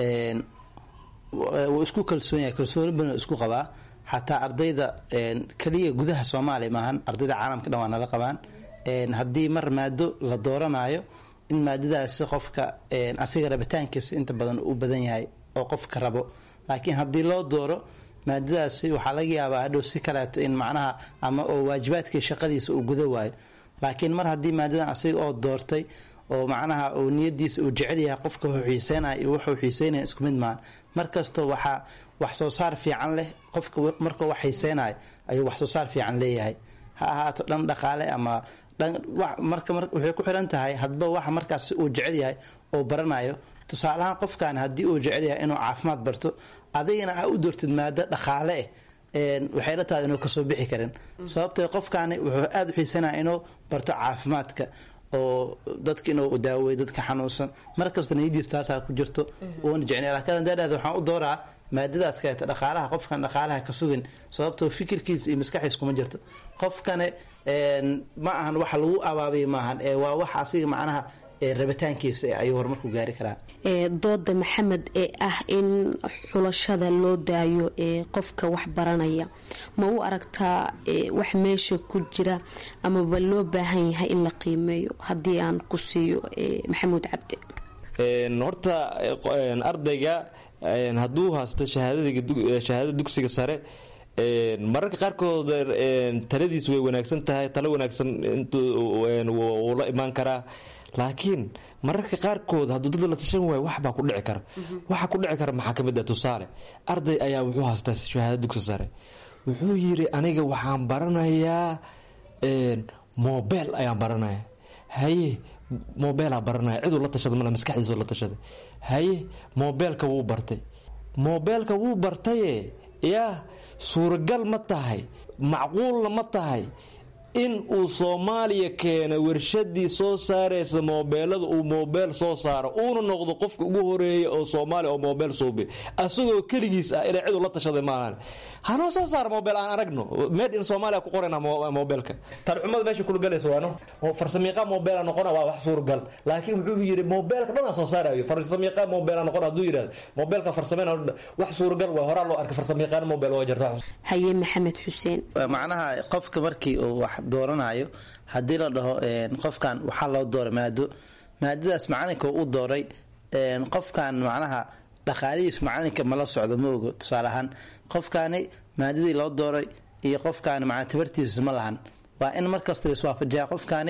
wuu isku kalsoon yahay kalsooni badan isku qabaa xataa ardayda keliya gudaha soomaaliya maahan ardayda caalamka dhan waa nala qabaan haddii mar maado la dooranayo in maadadaasi qofka asiga rabitaankiisa inta badan u badan yahay oo qofka rabo laakiin haddii loo dooro maadadaasi waxaa laga yaabaa hadhow si kaleeto in macnaha ama oo waajibaadkii shaqadiisa uu guda waayo laakiin mar haddii maadadan asiga oo doortay oo macnaha uu niyadiisa uu jecel yahay qofka wuxuu xiiseynaya iyo wuxuu xiiseynaya isku mid maahan mar kasta waxaa wax soo saar fiican leh qofka markuu wax xiiseynayo ayuu wax soo saar fiican leeyahay ha ahaato dhan dhaqaale ama marka waxay ku xiran tahay hadba waxa markaas uu jecel yahay oo baranayo tusaalahaan qofkan haddii uu jecel yahay inuu caafimaad barto adigana a u doortid maado dhaqaale eh waxay la tahay inuu kasoo bixi karin sababtee qofkaani wuxuu aada u xiisanaya inuu barto caafimaadka oo dadka inuu daawey dadka xanuunsan markasta niyadiis taasaa ku jirto uuna jecnay laakiin haddaadhahda waxaan u dooraa maadadaas kaleeta dhaqaalaha qofkan dhaqaalaha ka sugin sababtoo fikirkiisa iyo maskaxiis kuma jirto qofkane ma ahan waxa lagu abaabiya maahan ee waa wax asiga macnaha rabitaankiisa ayuu horumarku gaari karaa
dooda maxamed ee ah in xulashada loo daayo ee qofka wax baranaya ma u aragtaa wax meesha ku jira amaba loo baahan yahay in la qiimeeyo haddii aan ku siiyo maxamuud cabdi
horta ardayga hadduu haysto shahaadada dugsiga sare mararka qaarkood taladiis way wanaagsan tahay talo wanaagsan wuu la imaan karaa laakiin mararka qaarkood hadduu dad la tashan waayo waxbaa ku dhici kara waxa ku dhici kara maxaa kamid ah tusaale arday ayaa wuxuu haystaa shahaada dugsi sare wuxuu yiri aniga waxaan baranayaa mobel ayaan baranaya haye mobeelaa baranaya ciduu la tashaday male maskaxdiisu la tashaday haye mobeelka wuu bartay mobeelka wuu bartaye yaa suuragal ma tahay macquulna ma tahay in uu soomaaliya keeno warshadii soo saaraysa moobeelada uu moobeel soo saaro uuna noqdo qofka ugu horeeya oo soomaaliya oo moobeel suubi asagoo keligiis ah inay cidu la tashaday maahan hanoo soo saara moobeel aan aragno made in soomaaliya ku qorayna moobeelka talxumada meesha kulgalaysa waano farsamiiqa moobeela noqona waa wax suuragal laakiin wuxuu yidhi moobeelka dhan soo saarayo farsamiiqa moobeela noqona hadduu yidhahdo moobeelka farsameyna wax suuragal waa horaa loo arkay farsamiiqaan moobeel waa jirta
haye maxamed xuseen
macnaha qofka markii uu wax dooranayo haddii la dhaho qofkan waxaa loo dooray maado maadadaas macalinka u dooray qofkan macnaha dhaqaalihiis macalinka mala socdo ma ogo tusaale ahaan qofkaani maadadii loo dooray iyo qofkaani macnaa tabartiisa ma lahan waa in markasta laiswaafajiyaa qofkaani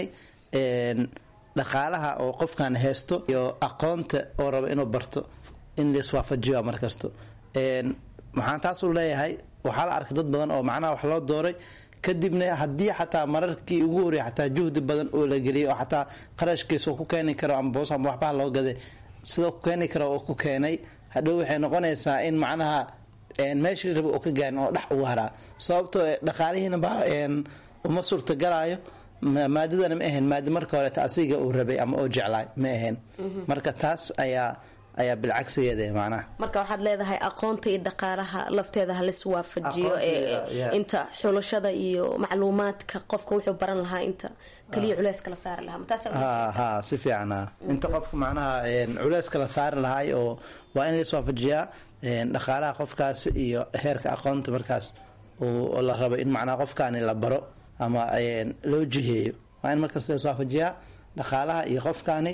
dhaqaalaha oo qofkan haysto iyo aqoonta oo raba inuu barto in laiswaafajiyo markasto maxaan taasuu leeyahay waxaa la arkay dad badan oo macnaha wax loo dooray kadibna haddii xataa mararkii ugu horreeyay xataa juhdi badan oo la geliyay oo xataa qarashkiisa ku keeni karo ama boos ama waxbaha loo gaday sidoo ku keeni karo oo ku keenay hadhow waxay noqonaysaa in macnaha meeshii raba oo ka gaarin oo dhex ugu haraa sababtoo dhaqaalihiina ba uma suurtagalaayo maadadana ma ahayn maada marka horeeta asiga uu rabay ama oo jeclaay ma ahayn marka taas ayaa ayaa bilcagsigeeda macnaha
marka waxaad leedahay aqoonta iyo dhaqaalaha lafteeda halis waafajiyo inta xulashada iyo macluumaadka qofka wuxuu baran lahaa inta kaliya culeys kala saari lahaa
ha si fiican inta qofka macnaha culeys kala saari lahaay oo waa in lais waafajiyaa dhaqaalaha qofkaas iyo heerka aqoonta markaas oo la rabo in macnaha qofkaani la baro ama loo jiheeyo waa in markaas lais waafajiyaa dhaqaalaha iyo qofkaani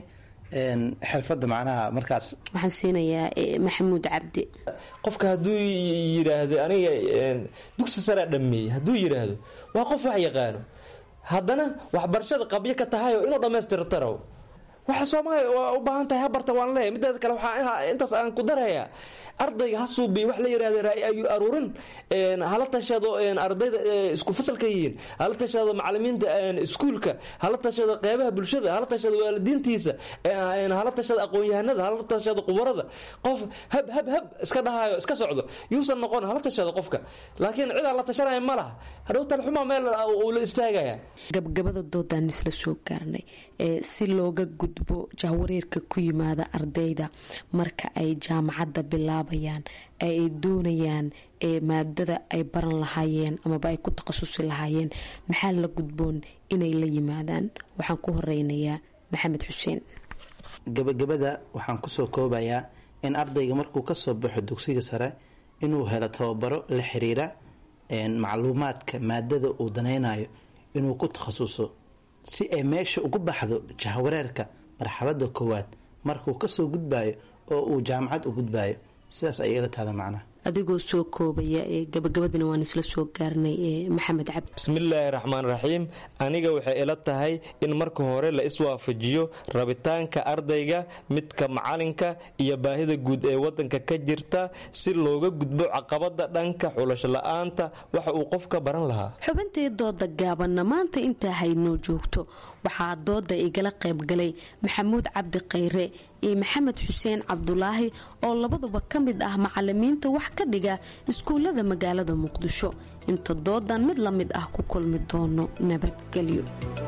xirfada macnaha markaas
waxaan siinayaa maxamuud cabdi
qofka hadduu yiraahdo aniga dugsi saraa dhameeyey hadduu yiraahdo waa qof wax yaqaano haddana waxbarashada qabyo ka tahay oo inuu dhammaystirtaro waxa soomaaliya waa u baahan tahay habarta waan leeyahy mideeda kale waxaa intaas aan ku darayaa ardayga ha suubiy wax la yirahda ra'yi aruurin hala tashado ardayda isku fasalka yihiin hala tashado macalimiinta iskuulka hala tashado qeybaha bulshada hala tashado waalidiintiisa hala tashado aqoon-yahanada hala tashado qubarada qof hab hab hab iska dhahayo iska socdo yuusan noqon hala tashado qofka laakiin cid aan la tashanaya ma laha hadhow talxuma meel uu la istaagaya
gabgabada doodaan isla soo gaarnay si looga gudbo jahwareerka ku yimaada ardayda marka ay jaamacadda bilaabayaan ay doonayaan maadada ay baran lahaayeen amaba ay ku takhasusi lahaayeen maxaa la gudboon inay la yimaadaan waxaan ku horeynayaa maxamed xuseen
gabagabada waxaan kusoo koobayaa in ardayga markuu kasoo baxo dugsiga sare inuu helo tababaro la xiriira macluumaadka maadada uu danaynayo inuu ku takhasuso si ay meesha ugu baxdo jahwareerka marxalada koowaad markuu kasoo gudbayo oo uu jaamacad u gudbayo sidaas ayay ila tahda macnaha
adigoo soo koobaya gabagabadana waan isla soo gaarnay maxamed cabdi
bismillaahi raxmaan raxiim aniga waxay ila tahay in marka hore la iswaafajiyo rabitaanka ardayga midka macalinka iyo baahida guud ee wadanka ka jirta si looga gudbo caqabada dhanka xulasho la-aanta waxa uu qofka baran lahaa
xubintii dooda gaabanna maanta intaa haynoo joogto waxaa dooda igala qaybgalay maxamuud cabdi khayre iyo maxamed xuseen cabdulaahi oo labaduba ka mid ah macalimiinta wax ka dhiga iskuullada magaalada muqdisho inta doodan mid la mid ah ku kulmi doono nabadgelyo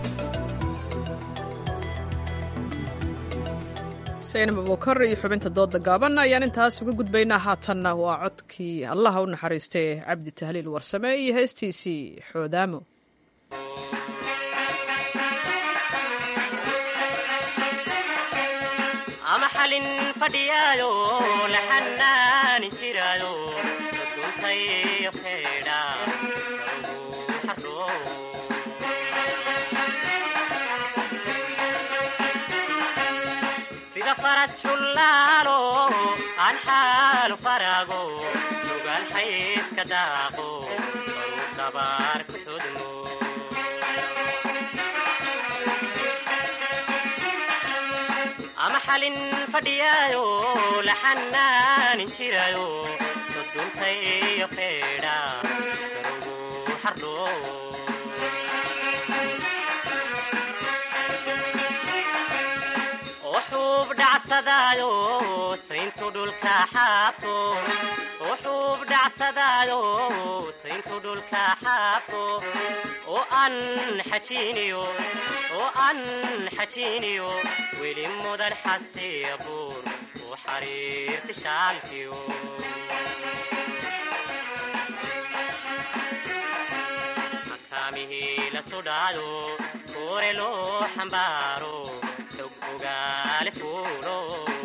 saynab abukar iyo xubinta dooda gaaban ayaan intaas uga gudbaynaa haatanna waa codkii allaha u naxariistay cabdi tahliil warsame iyo heestiisii xoodaamo
ama xalin fadhiyaayo la xanaani jiraayo duntayo feedha sida faras xullaalo aan xaalu faraago lugaan xayska daaqo baruu dabaar ku xudmo ama xalin fadhiyaayo la xanaanin jiraayo duduntayo feedha garugu xardho oo xuub dhacsadaayo sayntu dhulka xaabto oo xuub dhacsadaayo sayntu dhulka xaabto oo aan xajiiniyo oo aan xajiiniyo weli mudan xasiya buur u xariirti shaalkiyo makaamihii la sudhaayo kuure loo xambaaro xog ogaale fuulo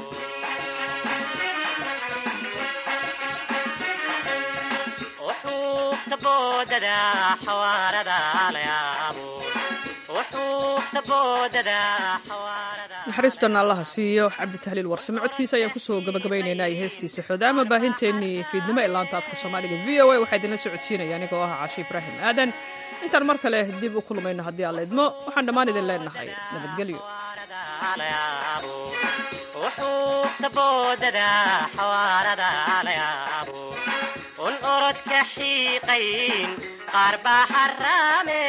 oo xuufta boodada xawaarada la yaabo
naxariistan allaha siiyo cabdi tahliil warsame codkiisa ayaan kusoo gabagabaynaynaa iyo heestiisa xoodaama baahinteennii fiidnimo ee laanta afka soomaaliga v o a waxaa idinla socodsiinaya anigoo ah caashi ibraahim aadan intaan mar kale dib u kulmayno haddii aan la idmo waxaan dhammaan idin leenahay nabadgelyo
un orodka xiiqayn qaar baa xaraame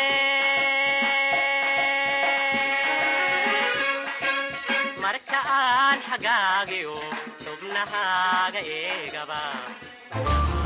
marka aan xagaagiyo xubnahaaga eegaba